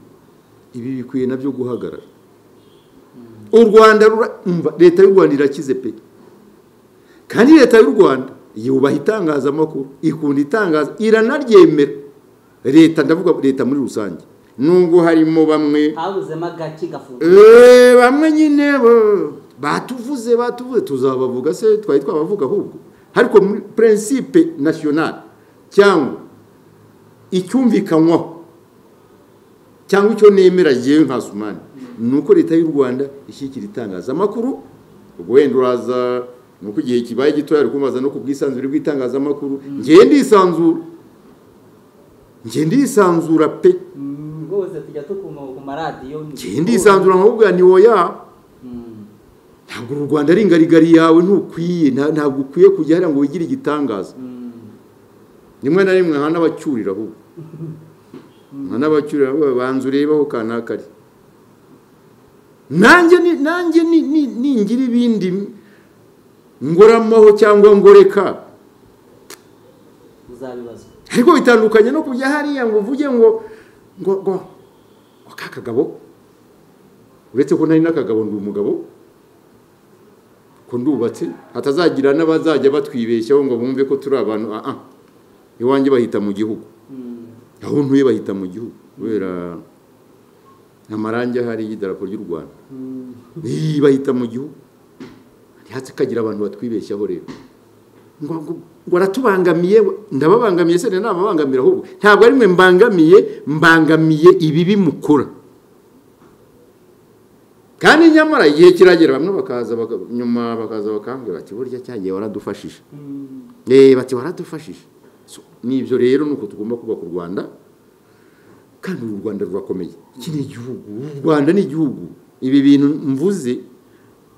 ibi bikwiye nabyo guhagarara u rwanda leta y'u rwanda irakize pe kandi leta y'u rwanda yubaha itangazamakuru ikunda itangaza iranaryemera leta ndavuga leta muri rusange nubwo harimo bamwe bamwe nyine batuvuze batuvuze tuzabavuga se twari twabavuga ahubwo ariko muri prinsipe nasiyonari cyangwa icyumvikanywaho cyangwa icyo nemera yewe nka sumani ni uko leta y'u rwanda ishyikira itangazamakuru wenda uraza ni uko igihe kibaye gitoya ari kubaza no ku bwisanzure bw'itangazamakuru ngende ndisanzura ngende yisanzura pe rwose tujya tukuma ku maradiyo ngende yisanzura nkabubwira ni woya ntabwo uru rwanda ari ingarigari yawe ntukwiye ntabwo ukwiye kujya hariya ngo wigire igitangaza rimwe na rimwe nka n'abacyurira ahubwo nka n'abacyurira ahubwo banza urebeho kanaka ari nanjye nanjye ningira ibindi ngoramaho cyangwa ngoreka uzabibazwa ariko bitandukanye no kujya hariya ngo uvuge ngo ngo ngo ka kagabo uretse ko nari n'akagabo ndi umugabo ko ndubatse hatazagira n'abazajya batwibeshyaho ngo bumve ko turi abantu aha iwanjye bahita mu gihugu aho ntuye bahita mu gihugu kubera amarangi ahari y'idarapo ry'u rwanda bahita mu gihugu ntihatse kagira abantu batwibeshyaho rero ngo aratubangamiye ndababangamiye se ntababangamira ahubwo ntabwo ari mwe mbangamiye mbangamiye ibibi mukora kandi nyamara igihe kiragera bamwe bakaza nyuma bakaza bakambwira bati burya cyagiye waradufashije bati waradufashije n'ibyo rero ni uko tugomba kubaka u rwanda kandi uru rwanda rurakomeye iki ni igihugu uru rwanda ni igihugu ibi bintu mvuze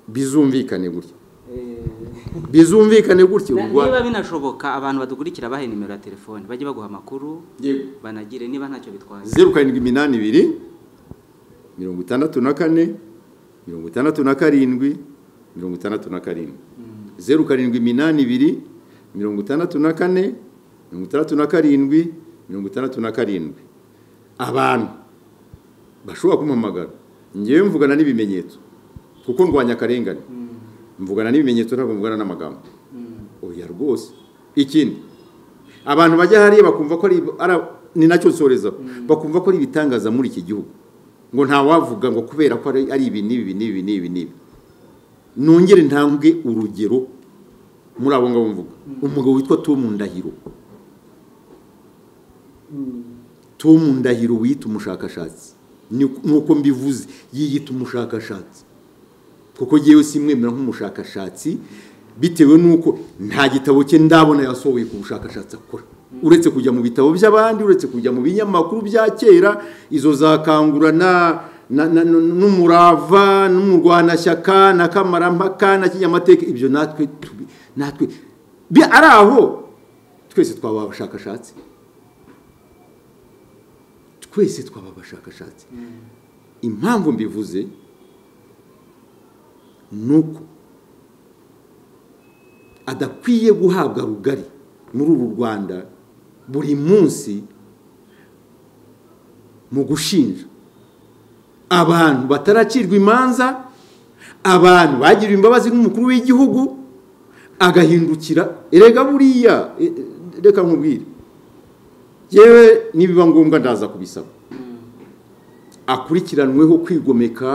bizumvikane gutya bizumvikane gutya niba binashoboka abantu badukurikira bahe nimero ya telefone bajye baguha amakuru banagire niba ntacyo bitwaye zeru karindwi iminani ibiri mirongo itandatu na kane mirongo itandatu na karindwi mirongo itandatu na karindwi zeru karindwi iminani ibiri mirongo itandatu na kane mirongo itandatu na karindwi mirongo itandatu na karindwi abantu bashobora kumpamagara ngewe mvugana n'ibimenyetso kuko ndwanya akarengane mvugana n'ibimenyetso ntabwo mvugana n'amagambo oya rwose ikindi abantu bajya hariya bakumva ko ni nacyo nsorezaho bakumva ko ari ibitangaza muri iki gihugu ngo ntawavuga ngo kubera ko ari ibi n'ibi n'ibi n'ibi n'ibi nongere ntambwe urugero muri abo ngabo mvuga umugabo witwa tomu ndahiro tomu ndahiro wiyita umushakashatsi nuko mbivuze yiyita umushakashatsi kuko yewe simwemera nk'umushakashatsi bitewe n'uko nta gitabo cye ndabona yasohoye ku bushakashatsi akora uretse kujya mu bitabo by'abandi uretse kujya mu binyamakuru bya kera izo zakangura n'umurava n'umurwanashyaka na kamarampaka na kinyamateka ibyo natwe natwe ari aho twese twaba abashakashatsi twese twaba abashakashatsi impamvu mbivuze nuko adakwiye guhabwa rugari muri uru rwanda buri munsi mu gushinja abantu bataracirwa imanza abantu bagiriwe imbabazi n'umukuru w'igihugu agahindukira erega buriya reka nkubwire yewe nibiba ngombwa ndaza kubisaba akurikiranweho kwigomeka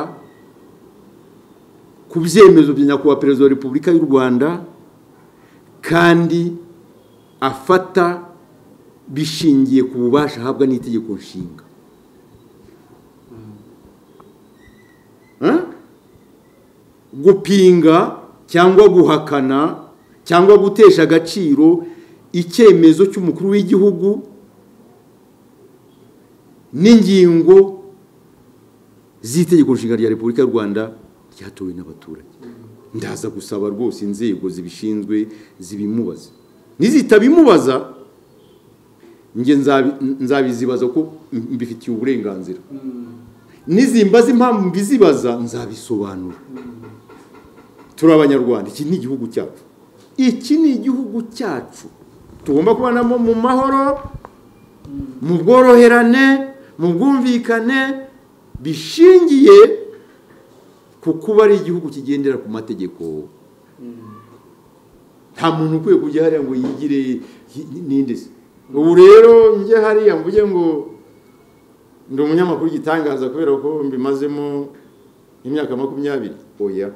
ku byemezo bya nyakubahwa perezida wa repubulika y'u rwanda kandi afata bishingiye ku bubasha ahabwa n'itegeko nshinga gupinga cyangwa guhakana cyangwa gutesha agaciro icyemezo cy'umukuru w'igihugu n'ingingo z'itegeko nshinga rya repubulika y'u rwanda ryatowe n'abaturage ndaza gusaba rwose inzego zibishinzwe zibimubaza nizitabimubaza njye nzabizibaza ko mbifitiye uburenganzira nizimbaza impamvu mbizibaza nzabisobanura turi abanyarwanda iki ni igihugu cyacu iki ni igihugu cyacu tugomba kubanamo mu mahoro mu bworoherane mu bwumvikane bishingiye kuko ari igihugu kigendera ku mategeko nta muntu ukwiye kujya hariya ngo yigire n'indi se ubu rero njye hariya mvuge ngo ndi umunyamakuru gitangaza kubera ko mbimazemo imyaka makumyabiri oya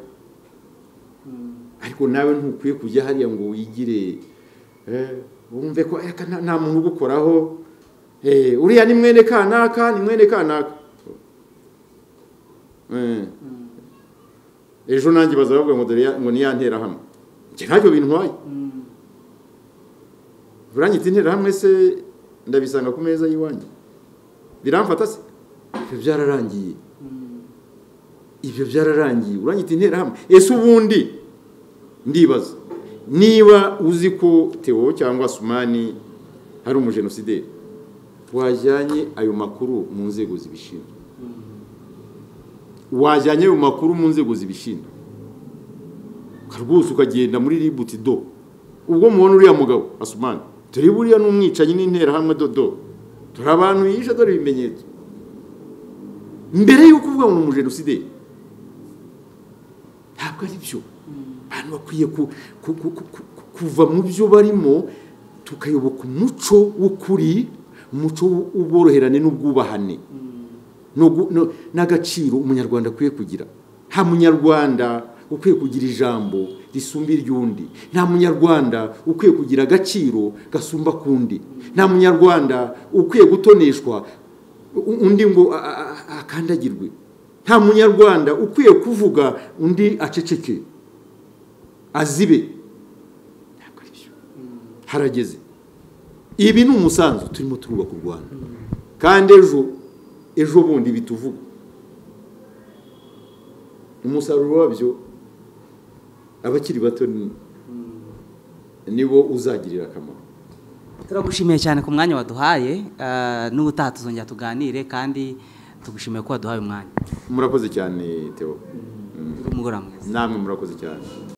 ariko nawe ntukwiye kujya hariya ngo wigire wumve ko nta muntu ugukoraho uriya ni mwene kanaka ni mwene kanaka ejo nanjye bazavuga ngo dore ngo ni ya nterahamwe ntacyo bintwaye burangiti interahamwe se ndabisanga ku meza y'iwanyu biramfata se ibyo byararangiye ibyo byararangiye urangita interahamwe ese ubundi ndibaza niba uzi ko tewo cyangwa sumani hari umujenosideri wajyanye ayo makuru mu nzego zibishinzwe wajyanye ayo makuru mu nzego zibishinzwe rwose ukagenda muri ributi do ubwo mubona uriya mugabo asumani turi buriya n'umwicanyi n'interahamwe dodo turi abantu yishe dore ibimenyetso mbere y'uko uvuga ngo ni umujenosideri ntabwo ari byo abantu bakwiye kuva mu byo barimo tukayoboka umuco w'ukuri umuco w'ubworoherane n'ubwubahane n'agaciro umunyarwanda akwiye kugira nta munyarwanda ukwiye kugira ijambo risumba iry'undi nta munyarwanda ukwiye kugira agaciro gasumba k'undi nta munyarwanda ukwiye gutoneshwa undi ngo akandagirwe nta munyarwanda ukwiye kuvuga undi aceceke azibe ntabwo ari byo harageze ibi ni umusanzu turimo turubaka u rwanda kandi ejo ejo bundi bituvuga umusaruro wabyo abakiri bato nibo uzagirira akamaro turagushimiye cyane ku mwanya waduhaye n'ubutaha tuzongera tuganire kandi tugushimiye ko waduhaye umwanya murakoze cyane teo umugoroba mwiza namwe murakoze cyane